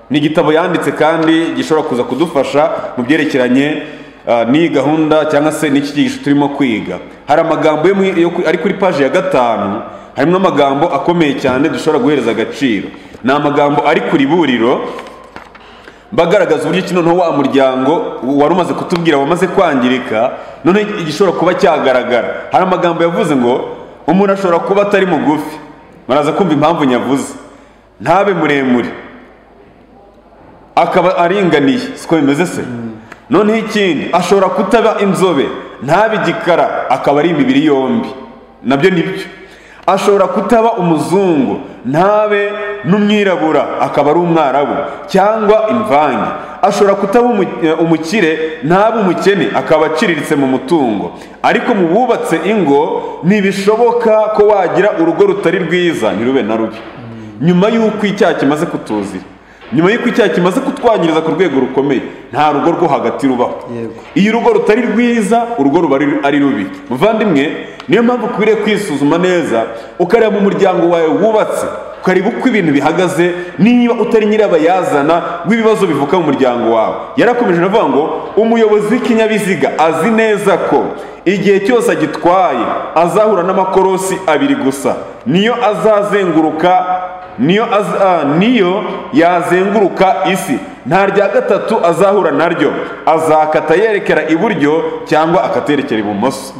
ni igitabo yanditse kandi gishobora kuza kudufasha mu byerekeranye ah, n'iyi gahunda cyangwa se n'iki cyigisho turimo kwiga hari amagambo yo mu- yo ku- ari kuri paji ya gatanu harimo amagambo akomeye cyane dushobora guhereza agaciro ni amagambo ari ku riburiro bagaragaza uburyo ki noneho wa muryango wari umaze kutubwira wamaze kwangirika noneho igishobora kuba cyagaragara hari amagambo yavuze ngo umuntu ashobora kuba atari mugufi muraza kumva impamvu nyavuze ntabe muremure akaba aringaniye siko bimeze se noneho ikindi ashobora kutaba inzobe ntabe igikara akaba ari imibiri yombi nabyo ni byo ashobora kutaba umuzungu ntabe n'umwirabura akaba ari umwarabu cyangwa imvange ashobora kutaba umu- eh, umukire ntabe umukene akaba aciriritse mu mutungo ariko mu bubatse ingo ntibishoboka ko wagira urugo rutari rwiza ntirube na rubi nyuma y'uko icyaha kimaze kutuzira nyuma y'uko icyaha kimaze kutwangiriza ku rwego rukomeye nta rugo rwo hagati rubaho Yego. iyo urugo rutari rwiza urugo ruba ari- ari rubi muvandimwe niyo mpamvu ukwiriye kwisuzuma neza ukareba mu muryango wawe wubatse ukareba uko ibintu bihagaze niba utari nyirabayazana w'ibibazo bivuka mu muryango wawe yarakomeje anavuga ngo umuyobozi w'ikinyabiziga azi neza ko igihe cyose agitwaye azahura n'amakorosi abiri gusa niyo azazenguruka niyo az- ah, niyo yazenguruka isi nta rya gatatu azahura naryo azakata yerekera iburyo cyangwa akaterekera ibumoso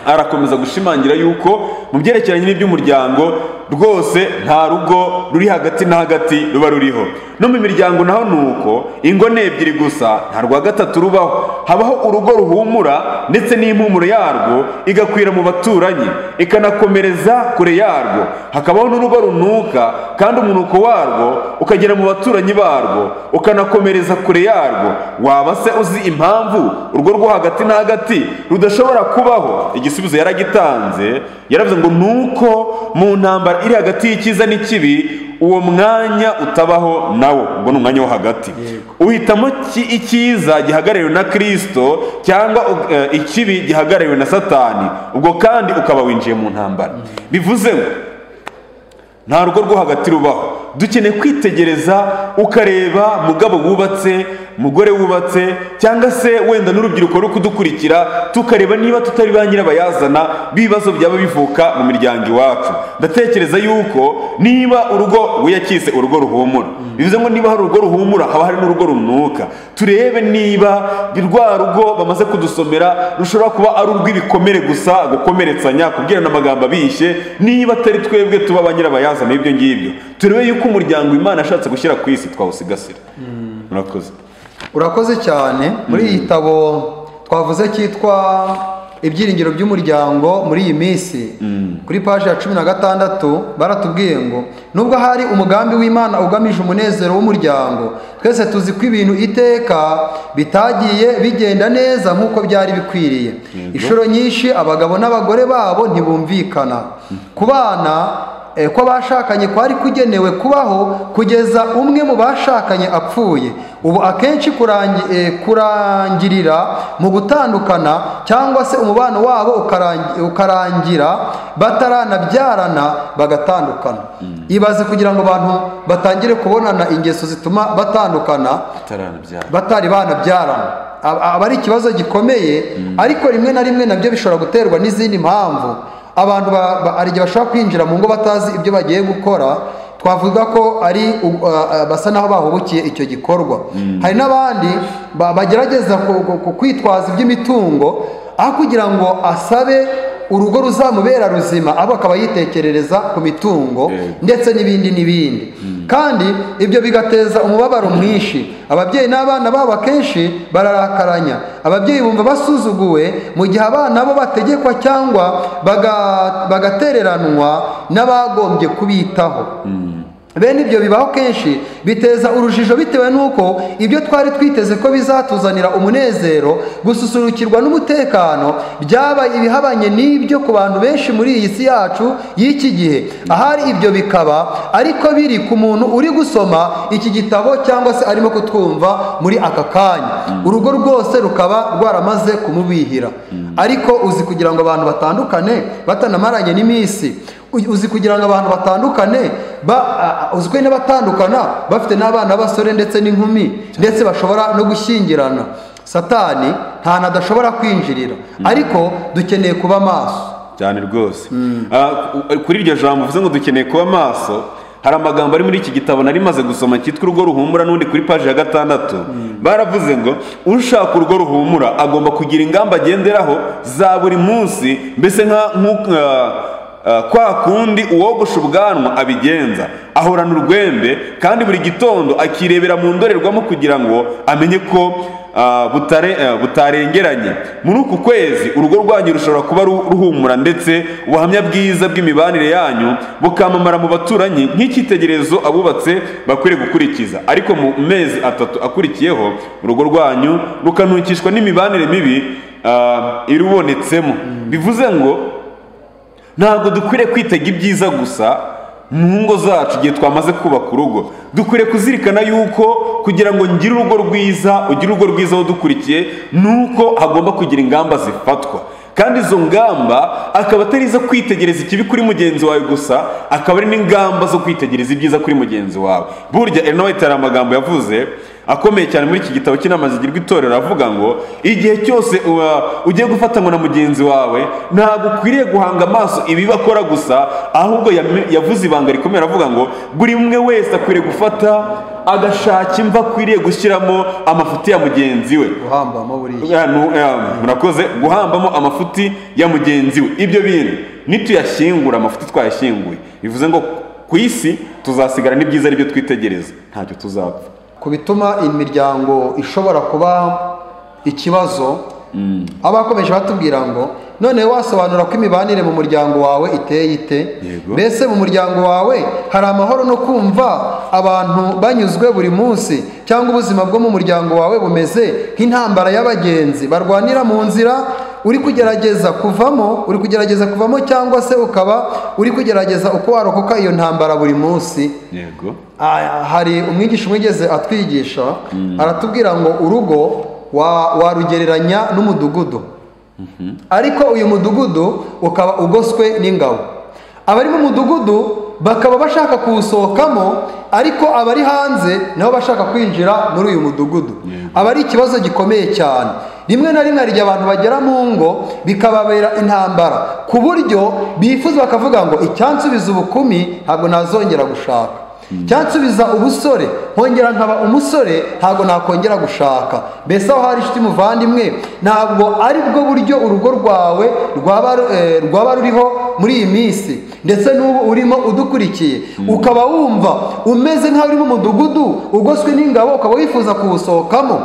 arakomeza gushimangira yuko mu byerekeranye n'iby'umuryango rwose nta rugo ruri hagati na hagati ruba ruriho no mu miryango naho ni uko ingo ni ebyiri gusa nta rwa gatatu rubaho habaho urugo ruhumura ndetse n'impumuro yarwo igakwira mu baturanyi ikanakomereza kure yarwo hakabaho n'urugo runuka kandi umunuko warwo ukagera mu baturanyi barwo ukanakomereza kure yarwo waba se uzi impamvu urwo rwo hagati na hagati rudashobora kubaho igisubizo yaragitanze yaravuze ngo nuko mu ntambara iri hagati y'icyiza n'ikibi uwo mwanya utabaho nawo ubwo ni umwanya wo hagati uhitamo ki- icyiza gihagarariwe na kristo cyangwa u- eh, ikibi gihagarariwe na satani ubwo kandi ukaba winjiye mu ntambara bivuze ngo nta rugo rwo hagati rubaho dukeneye kwitegereza ukareba mugabo wubatse mugore wubatse cyangwa se wenda n'urubyiruko ruri kudukurikira tukareba niba tutari ba nyirabayazana b'ibibazo byaba bivuka mu miryango iwacu ndatekereza yuko niba urugo wiyakise urugo ruhumura bivuze ngo niba hari urugo ruhumura haba hari n'urugo runuka turebe niba rwa rugo bamaze kudusomera rushobora kuba ari urw'ibikomere gusa gukomeretsanya kubwirana amagambo abishye niba atari twebwe tuba ba nyirabayazana ibyo ngibyo turebe yuko umuryango imana yashatse gushyira ku isi twawusigasira murakoze urakoze cyane muri iyi gitabo twavuze cyitwa ibyiringiro by'umuryango muri iyi minsi kuri paji ya cumi na gatandatu baratubwiye ngo nubwo hari umugambi w'imana ugamije umunezero w'umuryango twese tuzi ko ibintu iteka bitagiye bigenda neza nk'uko byari bikwiriye inshuro nyinshi abagabo n'abagore babo ntibumvikana ku bana eh, ko abashakanye kwari kugenewe kubaho kugeza umwe mu bashakanye apfuye ubu akenshi kurangi- eh, kurangirira mu gutandukana cyangwa se umubano wabo ukarangi- ukarangira bataranabyarana bagatandukana ibaze kugira ngo abantu batangire kubonana ingeso zituma batandukana ataranabyara batari banabyarana Aba- aba ari ikibazo gikomeye ariko rimwe na rimwe nabyo bishobora guterwa n'izindi mpamvu abantu ba- ba- hari igihe bashobora kwinjira mu ngo batazi ibyo bagiye gukora twavuga ko ari u- a- a- basa n'aho bahubukiye icyo gikorwa hari n'abandi ba- bagerageza ku- ku- ku- kwitwaza iby'imitungo aho kugira ngo asabe urugo ruzamubera ruzima abo akaba yitekerereza ku mitungo Yego. ndetse n'ibindi n'ibindi kandi ibyo bigateza umubabaro mwinshi ababyeyi n'abana babo akenshi bararakaranya ababyeyi bumva basuzuguwe mu gihe abana bo bategekwa cyangwa baga- bagatereranwa n'abagombye kubitaho bene ibyo bibaho kenshi biteza urujijo bitewe n'uko ibyo twari twiteze ko bizatuzanira umunezero gususurukirwa n'umutekano byaba ibihabanye n'ibyo ku bantu benshi muri iyi si yacu y'iki gihe ahari ibyo bikaba ariko biri ku muntu uri gusoma iki gitabo cyangwa se arimo kutwumva muri aka kanya urugo rwose rukaba rwaramaze kumubihira ariko uzi kugira ngo abantu batandukane batanamaranye n'iminsi Uy- uzi kugira ngo abantu batandukane ba a- a- uzwi n'abatandukana bafite n'abana b'abasore ndetse n'inkumi ndetse bashobora no gushyingirana satani nta nta adashobora kwinjirira ariko dukeneye kuba maso cyane rwose Ah, ku- kuri iryo jambo uvuze ngo dukeneye kuba maso hari amagambo ari muri iki gitabo nari maze gusoma cyitwa urugo ruhumura n'undi kuri paji ya gatandatu baravuze ngo ushaka urugo ruhumura agomba kugira ingamba agenderaho za buri munsi mbese nka nku- ah, ah, kwa kundi uwogosha ubwanwa abigenza ahorana urwembe kandi buri gitondo akirebera mu ndorerwamo kugira ngo amenye ko Ah, butare- eh, butarengeranye muri uku kwezi urugo rwanyu rushobora kuba ru- ruhumura ndetse ubuhamya bwiza bw'imibanire yanyu bukamamara mu baturanyi nk'icyitegererezo abubatse bakwiriye gukurikiza ariko mu mezi atatu akurikiyeho urugo rwanyu rukanukishwa n'imibanire mibi ah, irubonetsemo bivuze ngo ntabwo dukwiriye kwitega ibyiza gusa mu ngo zacu igihe twamaze kubaka urugo dukwiriye kuzirikana yuko kugira ngo ngire urugo rwiza ugire urugo rwiza aho dukurikiye ni uko hagomba kugira ingamba zifatwa kandi izo ngamba akaba atari izo kwitegereza ikibi kuri mugenzi wawe gusa akaba ari n'ingamba zo kwitegereza ibyiza kuri mugenzi wawe burya Ellen White hari amagambo yavuze akomeye cyane muri iki gitabo cy'inama zigirwa itorero avuga ngo igihe cyose uba ugiye gufatanywa na mugenzi wawe ntabwo ukwiriye guhanga amaso ibibi akora gusa ahubwo yame- yavuze ibanga rikomeye aravuga ngo buri umwe wese akwiriye gufata agashaka imva akwiriye gushyiramo amafuti ya mugenzi we guhambamo buriya Ya, nu- ya, murakoze guhambamo amafuti ya mugenzi we ibyo bintu nituyashyingura amafuti twayashyinguye bivuze ngo ku isi tuzasigara n'ibyiza ari byo twitegereza ntacyo tuzapfa ku bituma imiryango ishobora kuba ikibazo abakomeje batubwira ngo noneho wasobanura ko imibanire mu muryango wawe iteye ite Yego. mbese mu muryango wawe hari amahoro no kumva abantu banyuzwe buri munsi cyangwa ubuzima bwo mu muryango wawe bumeze nk'intambara y'abagenzi barwanira mu nzira uri kugerageza kuvamo uri kugerageza kuvamo cyangwa se ukaba uri kugerageza uko warokoka iyo ntambara buri munsi yego Ah, hari umwigisha umwe ugeze atwigisha aratubwira ngo urugo wa- warugereranya n'umudugudu ariko uyu mudugudu ukaba ugoswe n'ingabo abari mu mudugudu bakaba bashaka kuwusohokamo ariko abari hanze nabo bashaka kwinjira muri uyu mudugudu aba ari ikibazo gikomeye cyane rimwe na rimwe hari igihe abantu bagera mu ngo bikababera intambara ku buryo bifuza bakavuga ngo icyansubiza ubukumi ntabwo nazongera gushaka cyansubiza ubusore nkongera nkaba umusore ntabwo nakongera gushaka mbese aho hari inshuti muvandimwe ntabwo ari bwo buryo urugo rwawe rwaba eh, rwaba ruriho muri iyi minsi ndetse n'ubu urimo udukurikiye ukaba wumva umeze nk'aho uri mu mudugudu ugoswe n'ingabo ukaba wifuza kuwusohokamo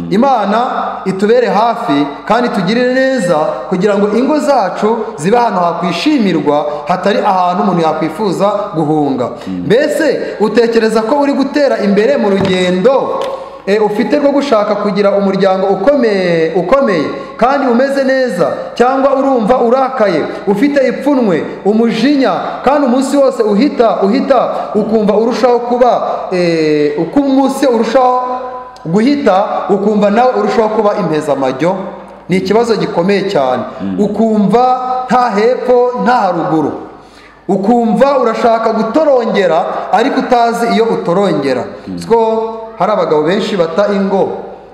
imana itubere hafi kandi tugirire neza kugira ngo ingo zacu zibe ahantu hakwishimirwa hatari ahantu umuntu yakwifuza guhunga mbese utekereza ko uri gutera imbere mu rugendo e, ufite rwo gushaka kugira umuryango ukomeye ukomeye kandi umeze neza cyangwa urumva urakaye ufite ipfunwe umujinya kandi umunsi wose uhita uhita ukumva urushaho kuba e, uko umunsi urushaho guhita ukumva nawe urushaho kuba impezamajyo ni ikibazo gikomeye cyane ukumva nta hepfo nta haruguru ukumva urashaka gutorongera ariko utazi iyo utorongera so hari abagabo benshi bata ingo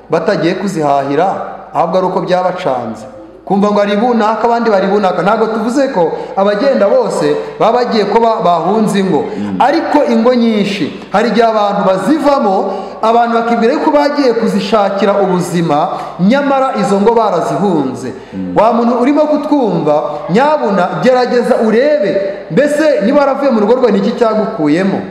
batagiye kuzihahira ahubwo ari uko byabacanze kumva ngo ari bunaka abandi bari bunaka ntabwo tuvuze ko abagenda bose baba bagiye ko ba- bahunze ingo ariko ingo nyinshi hari igihe abantu bazivamo abantu bakibwira yuko bagiye kuzishakira ubuzima nyamara izo ngo barazihunze wa muntu urimo kutwumva nyabuna gerageza urebe mbese niba waravuye mu rugo rwawe ni iki cyagukuyemo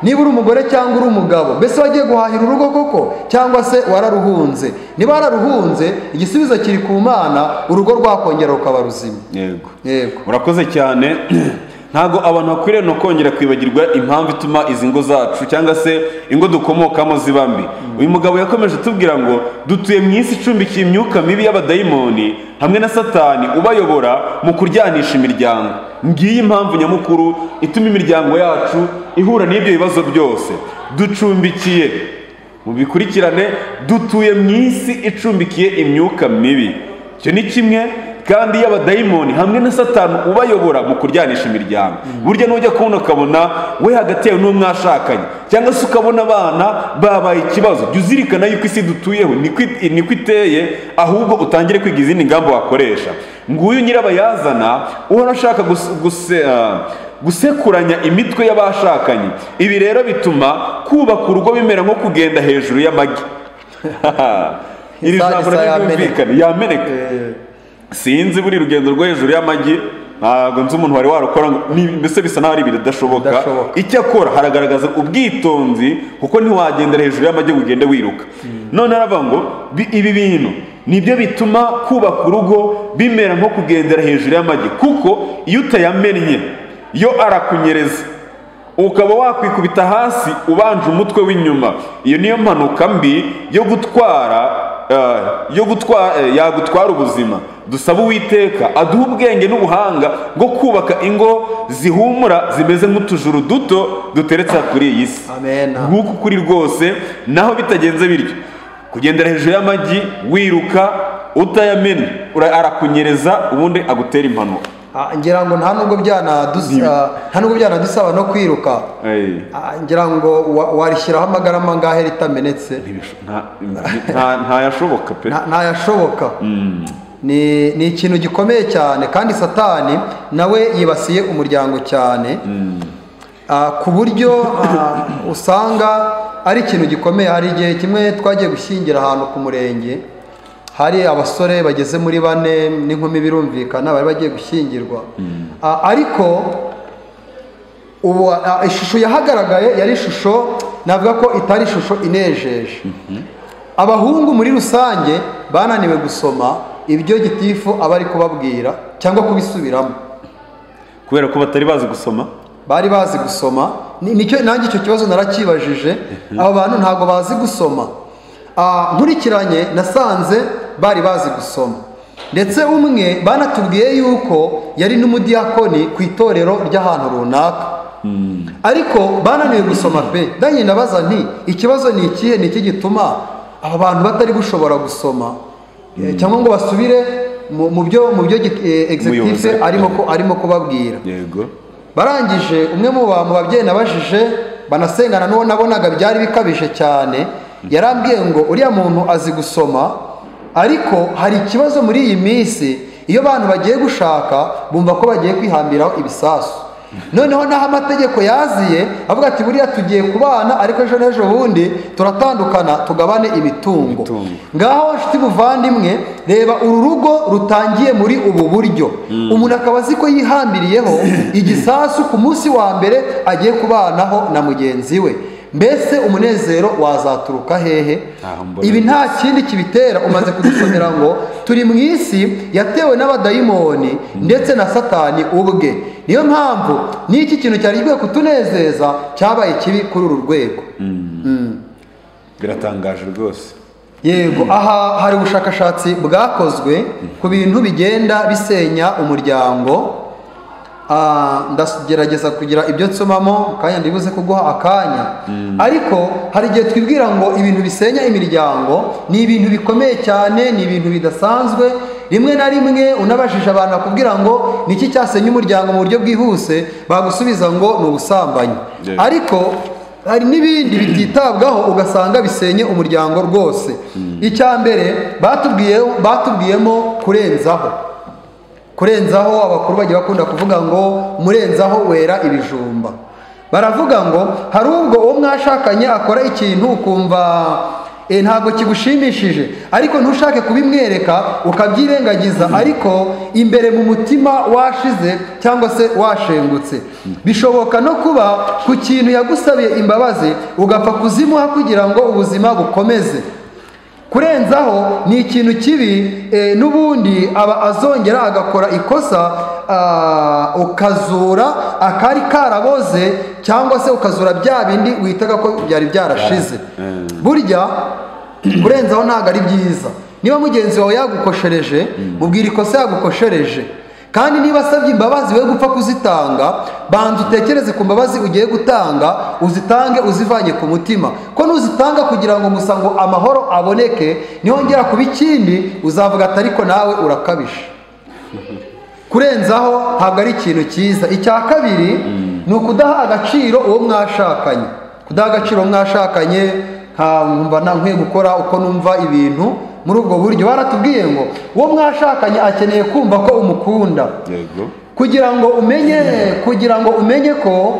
niba uri umugore cyangwa uri umugabo mbese wagiye guhahira urugo koko cyangwa se wararuhunze niba wararuhunze igisubizo kiri ku mana urugo rwakongera rukaba ruzima yego yego urakoze cyane ntabwo abantu bakwiriye no kongera kwibagirwa impamvu ituma izi ngo zacu cyangwa se ingo dukomokamo ziba mbi uyu mugabo yakomeje atubwira ngo dutuye mu isi icumbikiye imyuka mibi y'abadayimoni hamwe na satani ubayobora mu kuryanisha imiryango ngiyi impamvu nyamukuru ituma imiryango yacu ihura n'ibyo bibazo byose ducumbikiye mu bikurikirane dutuye mu isi icumbikiye imyuka mibi icyo ni kimwe kandi y'abadayimoni hamwe na satani ubayobora mu kuryanisha imiryango burya nujya kubona ukabona we hagati yawe n'uwo mwashakanye cyangwa se ukabona abana babaye ikibazo jya uzirikana yuko isi dutuyeho niko it- niko iteye ahubwo utangire kwiga izindi ngamba wakoresha nguyu nyirabayazana uhora ashaka gus- guse- ah, gusekuranya imitwe y'abashakanye ibi rero bituma kubaka urugo bimera nko kugenda hejuru y'amagi iri Isa- jambo isa nabyo yameneka. ryumvikane yameneka sinzi buri rugendo rwo hejuru y'amagi ntabwo nzi umuntu wari warukora ngo- ni- mbese bisa n'aho ari ibintu bidashoboka Bidashoboka. icyo akora haragaragaza ubwitonzi kuko ntiwagendera hejuru y'amagi ngo ugende wiruka none aravuga ngo bi- ibi bintu nibyo bituma kubaka urugo bimera nko kugendera hejuru y'amagi kuko iyo utayamennye yo arakunyereza ukaba wakwikubita hasi ubanje umutwe w'inyuma iyo niyo mpanuka mbi yo gutwara eh, yo gutwara yagutwara ubuzima dusaba uwiteka aduha ubwenge n'ubuhanga bwo kubaka ingo zihumura zimeze nk'utujuru duto duteretse aha kuri iyi si Amen. nguku kuri rwose naho bitagenze bityo kugendera hejuru y'amagi wiruka utayamena ura- arakunyereza ubundi agutera impanuka Ah, ngira ngo nta nubwo byanadusa nta nubwo byanadusaba no kwiruka Ey. Ah, ngira ngo wa- warishyiraho amagarama angahe ritamenetse Ntibisho- nta- nta- ntayashoboka pe Nta- ntayashoboka ni ni ikintu gikomeye cyane kandi satani nawe yibasiye umuryango cyane Ah, ku buryo ah, usanga ari ikintu gikomeye hari igihe kimwe twagiye gushyingira ahantu ku murenge hari abasore bageze muri bane n'inkumi birumvikana bari bagiye gushyingirwa Ah, ariko ubu a- ishusho yahagaragaye yari ishusho navuga ko itari ishusho inejeje abahungu muri rusange bananiwe gusoma ibyo gitifu aba ari kubabwira cyangwa kubisubiramo kubera ko batari bazi gusoma bari bazi gusoma Ni- nicyo nanjye icyo kibazo narakibajije aba bantu ntabwo bazi gusoma Ah, nkurikiranye nasanze bari bazi gusoma ndetse umwe banatubwiye yuko yari n'umudiyakoni ku itorero ry'ahantu runaka ariko bananiwe gusoma pe nanjye ndabaza nti ikibazo ni ikihe ni iki gituma aba bantu batari gushobora gusoma Eh, cyangwa ngo basubire mu mu byo mu byo git- eh, Umuyobozi executive ari arimo ko- arimo kubabwira yego barangije umwe mu ba- mu babyeyi nabajije banasengana n'uwo nabonaga byari bikabije cyane yarambwiye ngo uriya muntu azi gusoma ariko hari ikibazo muri iyi minsi iyo abantu bagiye gushaka bumva ko bagiye kwihambiraho ibisasu noneho n'aho amategeko yaziye avuga ati buriya tugiye kubana ariko ejo n'ejo bundi turatandukana tugabane imitungo Imitungo. ngaho nshuti buvandimwe reba uru rugo rutangiye muri ubu buryo umuntu akaba azi ko yihambiriyeho igisasu ku munsi wa mbere agiye kubanaho na mugenzi we mbese umunezero wazaturuka hehe Ntaho mbona ibi nta kindi kibitera umaze kudusomera ngo turi mu isi yatewe n'abadayimoni ndetse na satani ubwe niyo mpamvu n'iki kintu cyari kigiye kutunezeza cyabaye kibi kuri uru rwego biratangaje rwose yego aha hari ubushakashatsi bwakozwe ku bintu bigenda bisenya umuryango Ah, ndagerageza kugira ibyo nsomamo kandi ndibuze kuguha akanya ariko hari igihe twibwira ngo ibintu bisenya imiryango ni ibintu bikomeye cyane ni ibintu bidasanzwe rimwe na rimwe unabajije abantu bakubwira ngo ni iki cyasenya umuryango mu buryo bwihuse bagusubiza ngo ni ubusambanyi Yeah. ariko hari n'ibindi bititabwaho ugasanga bisenye umuryango rwose icya mbere batubwiye batubwiyemo kurenzaho kurenzaho abakuru bagiye bakunda kuvuga ngo murenzaho wera ibijumba baravuga ngo hari ubwo uwo mwashakanye akora ikintu ukumva e, ntabwo kigushimishije ariko ntushake kubimwereka ukabyirengagiza ariko imbere mu mutima washize cyangwa se washengutse bishoboka no kuba ku kintu yagusabiye imbabazi ugapfa kuzimuha kugira ngo ubuzima bukomeze kurenzaho ni ikintu kibi e, n'ubundi aba azongera agakora ikosa ah, ukazura akari karaboze cyangwa se ukazura bya bindi witaga ko byari byarashize burya kurenzaho ntabwo ari byiza niba mugenzi wawe yagukoshereje mubwira ikosa yagukoshereje kandi niba asabye imbabazi we gupfa kuzitanga banza utekereze ku mbabazi ugiye gutanga uzitange uzivanye ku mutima ko nuzitanga kugira ngo gusa ngo amahoro aboneke nihongera kuba ikindi uzavuga ati ariko nawe urakabije kurenzaho ntabwo ari ikintu cyiza icya kabiri ni ukudaha agaciro uwo mwashakanye kudaha agaciro uwo mwashakanye nkumva nkwiye gukora uko numva ibintu muri ubwo buryo baratubwiye ngo uwo mwashakanye akeneye kumva ko umukunda yego kugira ngo umenye kugira ngo umenye ko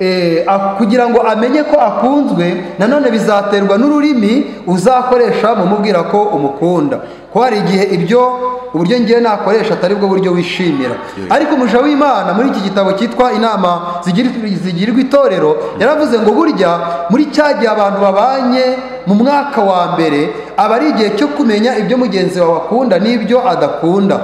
eh, a- kugira ngo amenye ko akunzwe nanone bizaterwa n'ururimi uzakoresha mu mubwira ko umukunda ko hari igihe ibyo uburyo ngiye nakoresha atari bwo buryo wishimira ariko umuja w'imana muri iki gitabo cyitwa inama zigiri- zigirirwa itorero yaravuze ngo burya muri cya gihe abantu babanye mu mwaka wa mbere aba ari igihe cyo kumenya ibyo mugenzi wawe akunda n'ibyo adakunda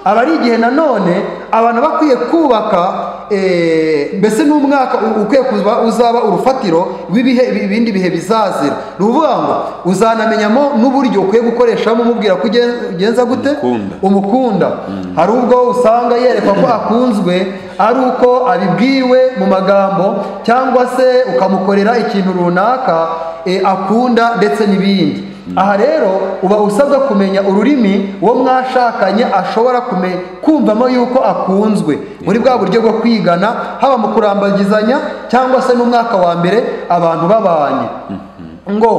aba ari igihe nanone abantu bakwiye kubaka eh, mbese n'umwaka u- ukwiye kuba uzaba urufatiro rw'ibihe ibindi bihe bizazira ni ukuvuga ngo uzanamenyamo n'uburyo ukwiye gukoreshamo umubwira ko ugen- ugenza gute Umukunda. umukunda hari ubwo usanga yerekwa ko akunzwe ari uko abibwiwe mu magambo cyangwa se ukamukorera ikintu runaka eh, akunda ndetse n'ibindi aha rero uba usabwa kumenya ururimi uwo mwashakanye ashobora kume kumvamo yuko akunzwe muri bwa buryo bwo kwigana haba mu kurambagizanya cyangwa se n'umwaka wa mbere abantu babanye ngo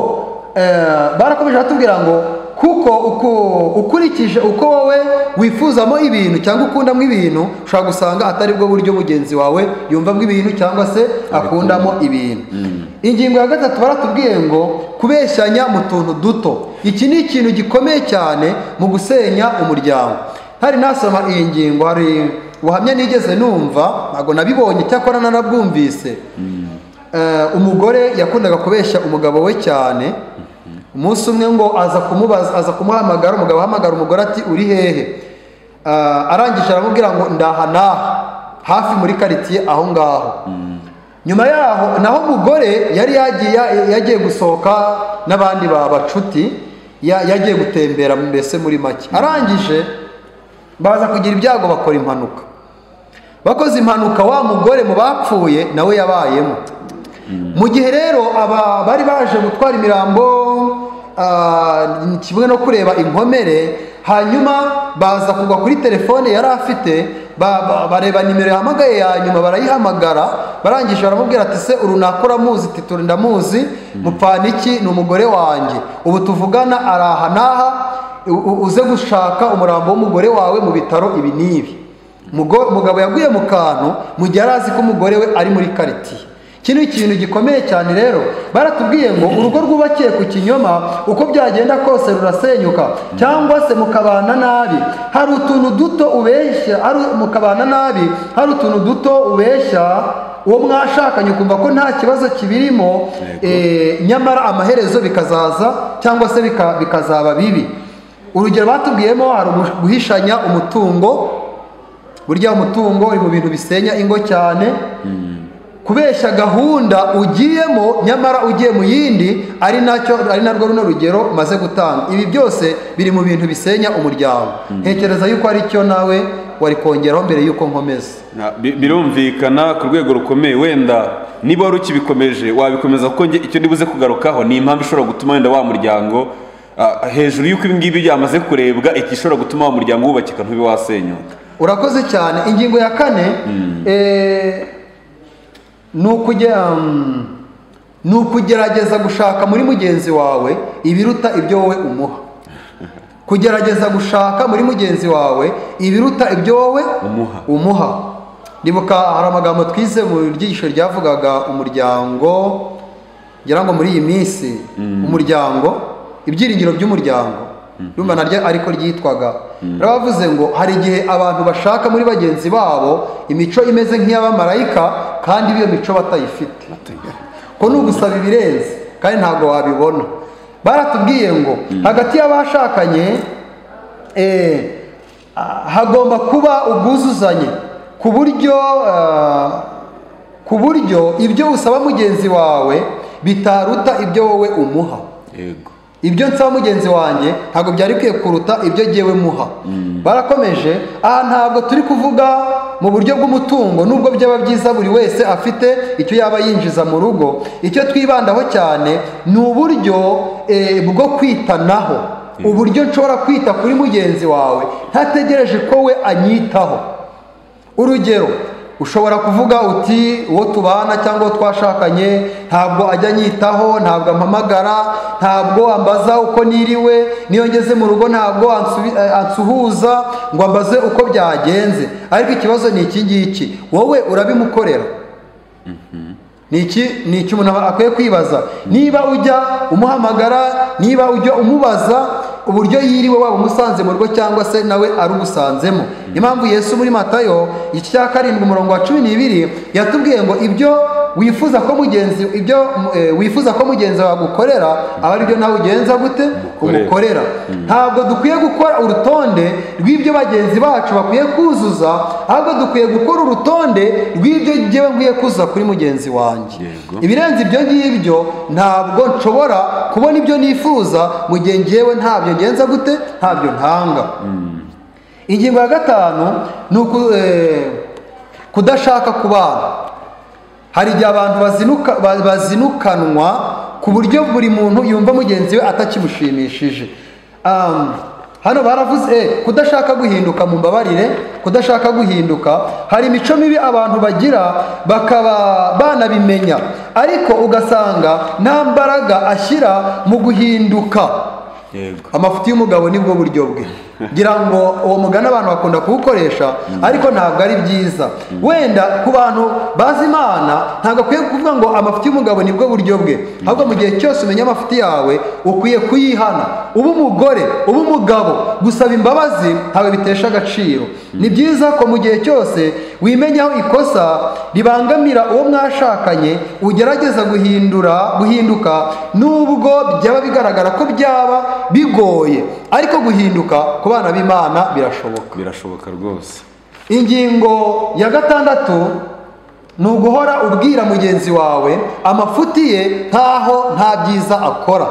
eh, barakomeje batubwira ngo kuko uko- ukurikije uko wowe wifuzamo ibintu cyangwa ukundamo ibintu ushobora gusanga atari bwo buryo mugenzi wawe yumvamo ibintu cyangwa se akundamo ibintu ingingo ya gatatu baratubwiye ngo kubeshyanya mu tuntu duto iki ni ikintu gikomeye cyane mu gusenya umuryango hari nasoma iyi ngingo hari ubuhamya nigeze numva ntabwo nabibonye cyakora narabwumvise Eh, umugore yakundaga kubeshya umugabo we cyane umunsi umwe ngo aza kumubaza aza kumuhamagara umugabo ahamagara umugore ati uri hehe Eh, arangije aramubwira ngo ndaha n'aha hafi muri karitsiye aho ngaho nyuma yaho naho umugore yari yagiye yagiye gusohoka n'abandi babacuti yagiye gutembera mbese muri make arangije baza kugira ibyago bakora impanuka bakoze impanuka wa mugore mu bapfuye nawe yabayemo mu gihe rero aba bari baje gutwara imirambo ah, kimwe no kureba inkomere hanyuma baza kugwa kuri telefone yari afite ba- ba- bareba nimero yahamagaye ya nyuma barayihamagara barangije baramubwira ati se uru nakora muzi ati turi ndamuzi mupfana iki ni umugore wanjye ubu tuvugana araha n'aha u- u- uze gushaka umurambo w'umugore wawe mu bitaro ibi n'ibi Mugo- umugabo yaguye mu kantu mu gihe yari azi ko umugore we ari muri karitsiye iki ni ikintu gikomeye cyane rero baratubwiye ngo urugo rwubakiye ku kinyoma uko byagenda kose rurasenyuka cyangwa se mukabana nabi hari utuntu duto ubeshya hari mukabana nabi hari utuntu duto ubeshya uwo mwashakanye ukumva ko nta kibazo kibirimo Yego. eh, nyamara amaherezo bikazaza cyangwa se bika- bikazaba bibi urugero batubwiyemo hari ugu- guhishanya umutungo burya umutungo uri mu bintu bisenya ingo cyane kubeshya gahunda ugiyemo nyamara ugiye mu yindi ari nacyo ari narwo runo rugero maze gutanga ibi byose biri mu bintu bisenya umuryango ntekereza yuko ari cyo nawe wari kongeraho mbere yuko nkomeza Na- bi- birumvikana ku rwego rukomeye wenda niba wari ukibikomeje wabikomeza kuko njye icyo ndibuze kugarukaho ni impamvu ishobora gutuma wenda wa muryango ah, hejuru y'uko ibi ngibi byamaze kurebwa iki ishobora gutuma wa muryango wubakika ntube wasenyuka urakoze cyane ingingo ya kane eh, ni ukujya mm, ni ukugerageza gushaka muri mugenzi wawe ibiruta ibyo wowe umuha kugerageza gushaka muri mugenzi wawe ibiruta ibyo wowe Umuha. umuha ndibuka hari amagambo twize mu ryigisho ryavugaga umuryango ngira ngo muri iyi minsi umuryango ibyiringiro by'umuryango rumva naryo ariko ryitwaga rero bavuze ngo hari igihe abantu bashaka muri bagenzi babo imico imeze nk'iy'abamarayika kandi iyo mico batayifite ko ni ugusaba ibirenze kandi ntabwo wabibona baratubwiye ngo hagati y'abashakanye eh, ah, hagomba kuba ubwuzuzanye ku buryo ah, ku buryo ibyo usaba mugenzi wawe bitaruta ibyo wowe umuha yego ibyo nsaba mugenzi wanjye ntabwo byari bikwiye kuruta ibyo ngewe muha barakomeje aha ntabwo turi kuvuga mu buryo bw'umutungo nubwo byaba byiza buri wese afite icyo yaba yinjiza mu rugo icyo twibandaho cyane ni uburyo eh, bwo kwitanaho uburyo nshobora kwita kuri mugenzi wawe ntategereje ko we anyitaho urugero ushobora kuvuga uti uwo tubana cyangwa uwo twashakanye ntabwo ajya anyitaho ntabwo ampamagara ntabwo ambaza uko niriwe niyo ngeze mu rugo ntabwo ansubi- eh, ansuhuza ngo ambaze uko byagenze ariko ikibazo ni iki ngiki wowe urabimukorera ni iki ni iki umuntu aba- akwiye kwibaza niba ujya umuhamagara niba ujya umubaza uburyo yiriwe waba umusanze mu rugo cyangwa se nawe arugusanzemo impamvu yesu muri matayo igice cya karindwi umurongo wa cumi n'ibiri yatubwiye ngo ibyo wifuza ko mugenzi ibyo eh, wifuza ko mugenzi wawe agukorera aba ari byo nawe ugenza gute Umukorera. umukorera dukorera ntabwo dukwiye gukora urutonde rw'ibyo bagenzi bacu bakwiye kuzuza ahubwo dukwiye gukora urutonde rw'ibyo ngewe nkwiye kuzuza kuri mugenzi wanjye Yego. ibirenze ibyo ngibyo ntabwo nshobora kubona ibyo nifuza mu gihe ngewe ntabyo ngenza gute ntabyo ntanga ingingo ya gatanu ni uku- eh, kudashaka kubana hari igihe abantu bazinuka, ba- bazinukanwa ku buryo buri muntu yumva mugenzi we atakimushimishije Um, hano baravuze eh, kudashaka guhinduka mu mbabarire kudashaka guhinduka hari imico mibi abantu bagira bakaba banabimenya ariko ugasanga nta mbaraga ashyira mu guhinduka yego amafuti y'umugabo ni bwo buryo bwe ngira ngo uwo mugani abantu bakunda kuwukoresha ariko ntabwo ari byiza wenda ku bantu bazi imana ntabwo akwiye kuvuga ngo amafuti y'umugabo ni bwo buryo bwe ahubwo mu gihe cyose umenya amafuti yawe ukwiye kuyihana uba umugore uba umugabo gusaba imbabazi ntabwo bitesha agaciro ni byiza ko mu gihe cyose wimenyaho ikosa ribangamira uwo mwashakanye ugerageza guhindura guhinduka nubwo byaba bigaragara ko byaba bigoye ariko guhinduka ku bana b'imana birashoboka birashoboka rwose ingingo ya gatandatu ni uguhora ubwira mugenzi wawe amafuti ye nkaho nta byiza akora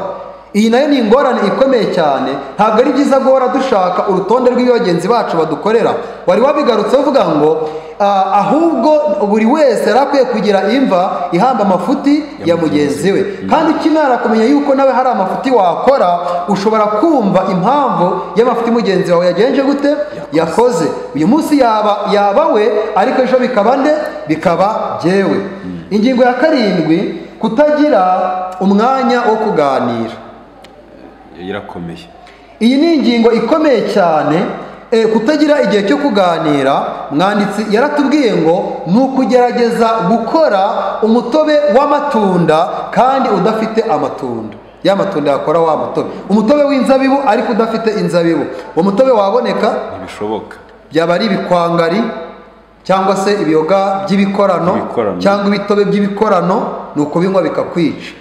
iyi nayo ni ingorane ikomeye cyane ntabwo ari byiza guhora dushaka urutonde rw'ibyo bagenzi bacu badukorera wari wabigarutse uvuga ngo "Ah, ahubwo buri wese yari akwiye kugira imva ihamba amafuti ya mugenzi we kandi ukimara kumenya yuko nawe hari amafuti wakora ushobora kumva impamvu y'amafuti mugenzi wawe yagenje gute yakoze uyu munsi yaba yaba we ariko ejo bikaba nde bikaba byewe ingingo ya karindwi kutagira umwanya wo kuganira irakomeye iyi ni ingingo ikomeye cyane eh, kutagira igihe cyo kuganira mwanditsi yaratubwiye ngo ni ukugerageza gukora umutobe w'amatunda kandi udafite amatunda ya matunda yakora wa mutobe umutobe w'inzabibu ariko udafite inzabibu uwo mutobe waboneka ntibishoboka byaba ari ibikwangari cyangwa se ibiyoga by'ibikorano Ibikorano. cyangwa ibitobe by'ibikorano ni ukubinywa bikakwica ni ukuvuga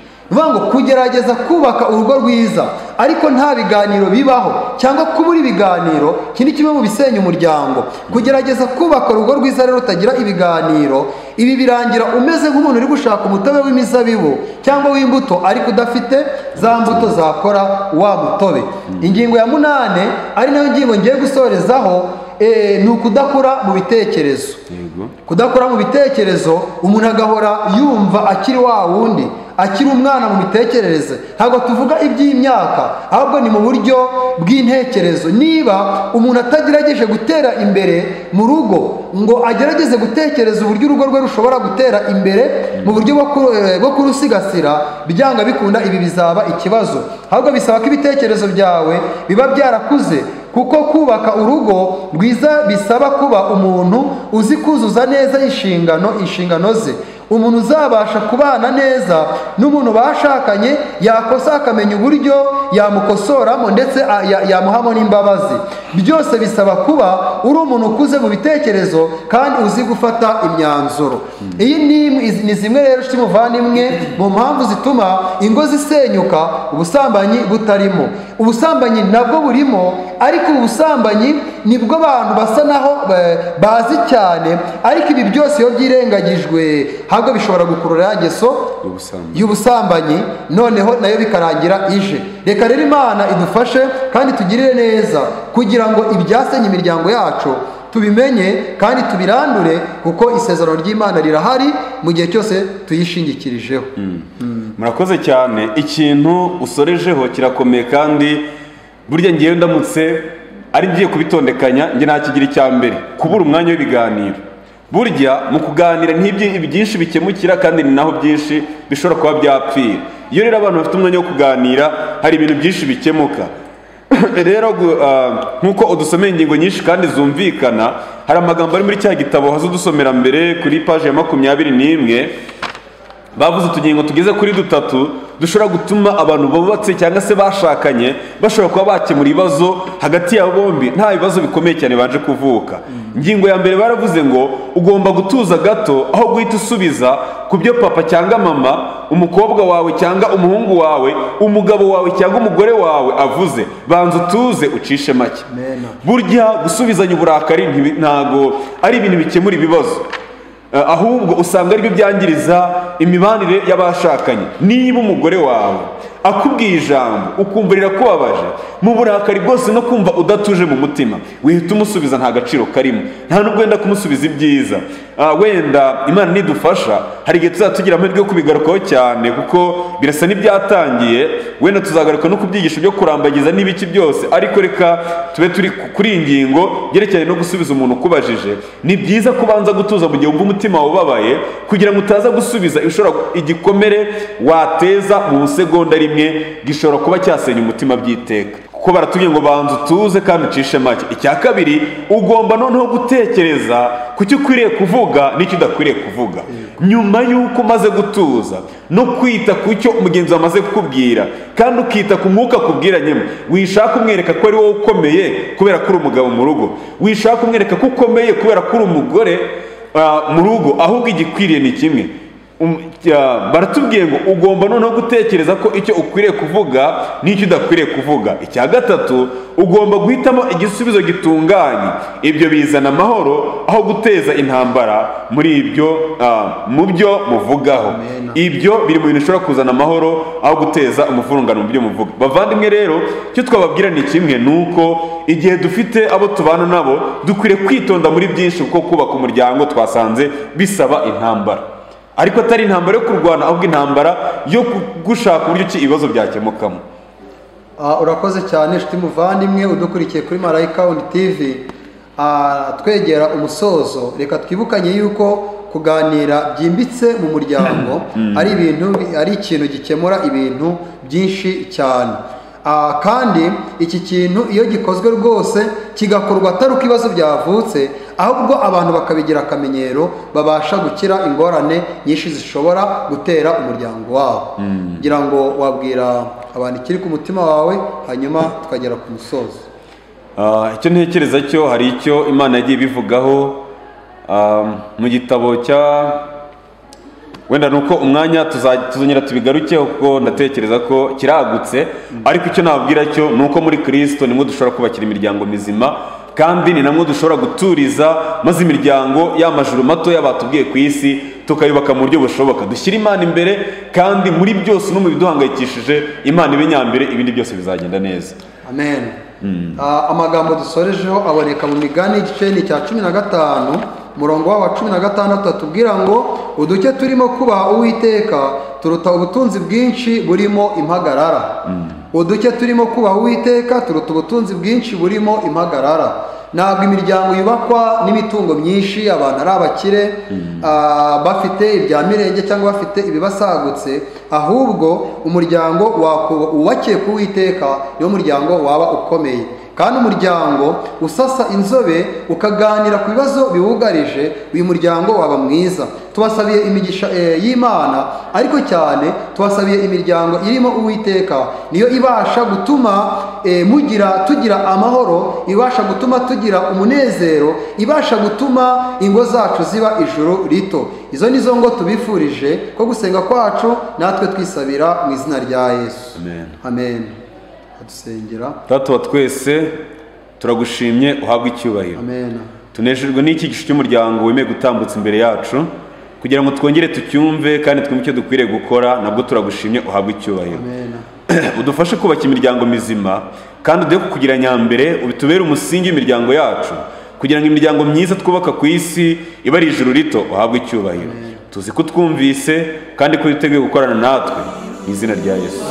ngo kugerageza kubaka urugo rwiza ariko nta biganiro bibaho cyangwa kubura ibiganiro iki ni kimwe mu bisenya umuryango kugerageza kubaka urugo rwiza rero rutagira ibiganiro ibi birangira umeze nk'umuntu uri gushaka umutobe w'imizabibu cyangwa w'imbuto ariko udafite za mbuto zakora wa mutobe ingingo ya munane ari nayo ngingo ngiye gusorezaho Eh, ni ukudakura mu bitekerezo yego kudakura mu bitekerezo umuntu agahora yumva akiri wa wundi akiri umwana mu mitekerereze ntabwo tuvuga iby'imyaka ahubwo ni mu buryo bw'intekerezo niba umuntu atagerageje gutera imbere mu rugo ngo agerageze gutekereza uburyo urugo rwe rushobora gutera imbere mu buryo bwo kuru- eh, bwo kurusigasira byanga bikunda ibi bizaba ikibazo ahubwo bisaba ko ibitekerezo byawe biba byarakuze kuko kubaka urugo rwiza bisaba kuba umuntu uzi kuzuza neza inshingano inshingano ze umuntu uzabasha kubana neza n'umuntu bashakanye yakosa akamenya uburyo yamukosoramo ndetse a- ya- yamuhamo n'imbabazi byose bisaba kuba uri umuntu ukuze mu bitekerezo kandi uzi gufata imyanzuro iyi ni imwe- izi- ni zimwe rero cy'umuvandimwe mu mpamvu zituma ingo zisenyuka ubusambanyi butarimo ubusambanyi nabwo burimo ariko ubusambanyi nibwo abantu basa naho eh, bazi cyane ariko ibi byose iyo byirengagijwe ahubwo bishobora gukurura ya ngeso ubusambanyi y'ubusambanyi noneho nayo bikarangira ije reka rero imana idufashe kandi tugirire neza kugira ngo ibyasenye imiryango yacu tubimenye kandi tubirandure kuko isezerano ry'imana rirahari mu gihe cyose tuyishingikirijeho murakoze cyane ikintu usorejeho kirakomeye kandi burya ngewe ndamutse ari ngiye kubitondekanya njye nakigira icya mbere kubura umwanya w'ibiganiro burya mu kuganira ntibyi byinshi bikemukira kandi ni naho byinshi bishobora kuba byapfira iyo rero abantu bafite umwanya wo kuganira hari ibintu byinshi bikemuka rero gu- ah, nk'uko udusomeye ingingo nyinshi kandi zumvikana hari amagambo ari muri cya gitabo haza udusomera mbere kuri paji ya makumyabiri n'imwe bavuze utugingo tugeze kuri dutatu dushobora gutuma abantu bubatse cyangwa se bashakanye bashobora kuba bakemura ibibazo hagati yabo bombi nta bibazo bikomeye cyane baje kuvuka ingingo ya mbere baravuze ngo ugomba gutuza gato aho guhita usubiza ku byo papa cyangwa mama umukobwa wawe cyangwa umuhungu wawe umugabo wawe cyangwa umugore wawe avuze banza utuze ucishe make Amen. burya gusubizanya uburakari ntibi- ntago ari ibintu bikemura ibibazo Eh, ahubwo usanga aribyo byangiriza imibanire y'abashakanye niba umugore wawe akubwiye ijambo ukumva rirakubabaje mu burakari bwose no kumva udatuje mu mutima wihita umusubiza nta gaciro karimo nta nubwo wenda kumusubiza ibyiza Ah, wenda imana nidufasha hari igihe tuzaba tugira amahirwe yo kubigarukaho cyane kuko birasa n'ibyatangiye wenda tuzagaruka no ku byigisho byo kurambagiza n'ibiki byose ariko reka tube turi ku- kuri iyi ngingo yerekeranye no gusubiza umuntu ukubajije ni byiza kubanza gutuza mu gihe wumva umutima wawe ubabaye kugira ngo utaza gusubiza ibishobora igikomere wateza mu segonda rimwe gishobora kuba cyasenya umutima by'iteka kuko baratubwiye ngo banza utuze kandi ucishe make icya kabiri ugomba noneho gutekereza ku cyo ukwiriye kuvuga n'icyo udakwiriye kuvuga nyuma y'uko umaze gutuza no kwita ku cyo umugenzi wawe amaze kukubwira kandi ukita ku mwuka akubwira nyine wishaka umwereka ko ari wowe ukomeye kubera ko uri umugabo mu rugo wishaka umwereka ko ukomeye kubera ko uri umugore ah, mu rugo ahubwo igikwiriye ni kimwe Um, ya, baratubwiye ngo ugomba noneho gutekereza ko icyo ukwiriye kuvuga n'icyo udakwiriye kuvuga icya gatatu ugomba guhitamo igisubizo gitunganye ibyo bizana amahoro aho guteza intambara muri ibyo ah, mu byo muvugaho Amen. ibyo biri mu bintu bishobora kuzana amahoro aho guteza umuvurungano mu byo muvuga bavandimwe rero icyo twababwira ni kimwe ni uko igihe dufite abo tubana nabo dukwiriye kwitonda muri byinshi kuko kubaka umuryango twasanze bisaba intambara ariko atari intambara yo kurwana ahubwo intambara yo gushaka uburyo ki ibibazo byakemukamo Ah, urakoze cyane inshuti muvandimwe udukurikiye kuri marayika on TV Ah, twegera umusozo reka twibukanye yuko kuganira byimbitse mu muryango ari ibintu bi- ari ikintu gikemura ibintu byinshi cyane Ah, kandi iki kintu iyo gikozwe rwose kigakorwa atari uko ibibazo byavutse ahubwo abantu bakabigira akamenyero babasha gukira ingorane nyinshi zishobora gutera umuryango wabo kugira ngo wabwira abantu ikiri ku mutima wawe hanyuma tukagera ku musozo Ah, icyo ntekereza cyo hari icyo imana yagiye ibivugaho ah, mu gitabo cya wenda ni uko umwanya tuza- tuzongera tubigarukeho kuko ndatekereza ko kiragutse ariko icyo nababwira cyo ni uko muri kirisito nimwe dushobora kubakira imiryango mizima kandi ni namwe dushobora guturiza maze imiryango y'amajuru matoya batubwiye ku isi tukayubaka mu buryo bushoboka dushyira imana imbere kandi muri byose no mu biduhangayikishije imana ibe nyambere ibindi byose bizagenda neza amen Ah, amagambo dusorejeho aboneka mu migani igice ni icya cumi na gatanu umurongo w'awa cumi na gatandatu atubwira ngo uduke turimo kubaha uwiteka turuta ubutunzi bwinshi burimo impagarara uduke turimo kubaha uwiteka turuta ubutunzi bwinshi burimo impagarara ntabwo imiryango yubakwa n'imitungo myinshi abantu ari abakire ah, bafite ibya mirenge cyangwa bafite ibibasagutse ahubwo umuryango waku- wubakiye ku witeka niwo muryango waba ukomeye kandi umuryango usasa inzobe ukaganira ku bibazo biwugarije uyu muryango waba mwiza tubasabiye imigisha eh, y'imana ariko cyane tubasabiye imiryango irimo uwiteka niyo ibasha gutuma eh, mugira tugira amahoro ibasha gutuma tugira umunezero ibasha gutuma ingo zacu ziba ijuru rito izo ni zo ngo tubifurije ko gusenga kwacu natwe twisabira mu izina rya yesu Amen. amen adusengera data wa twese turagushimye uhabwe icyubahiro amen tunejejwe n'iki gisho cy'umuryango wemeye gutambutsa imbere yacu kugira ngo twongere tucyumve kandi twumve icyo dukwiriye gukora nabwo turagushimye uhabwe icyubahiro amen udufashe kubaka imiryango mizima kandi uduhe kukugira nyambere ubitubere umusingi w'imiryango yacu kugira ngo imiryango myiza twubaka ku isi ibe ari ijuru rito uhabwe icyubahiro tuzi ko utwumvise kandi ko witeguye gukorana natwe mu izina rya yesu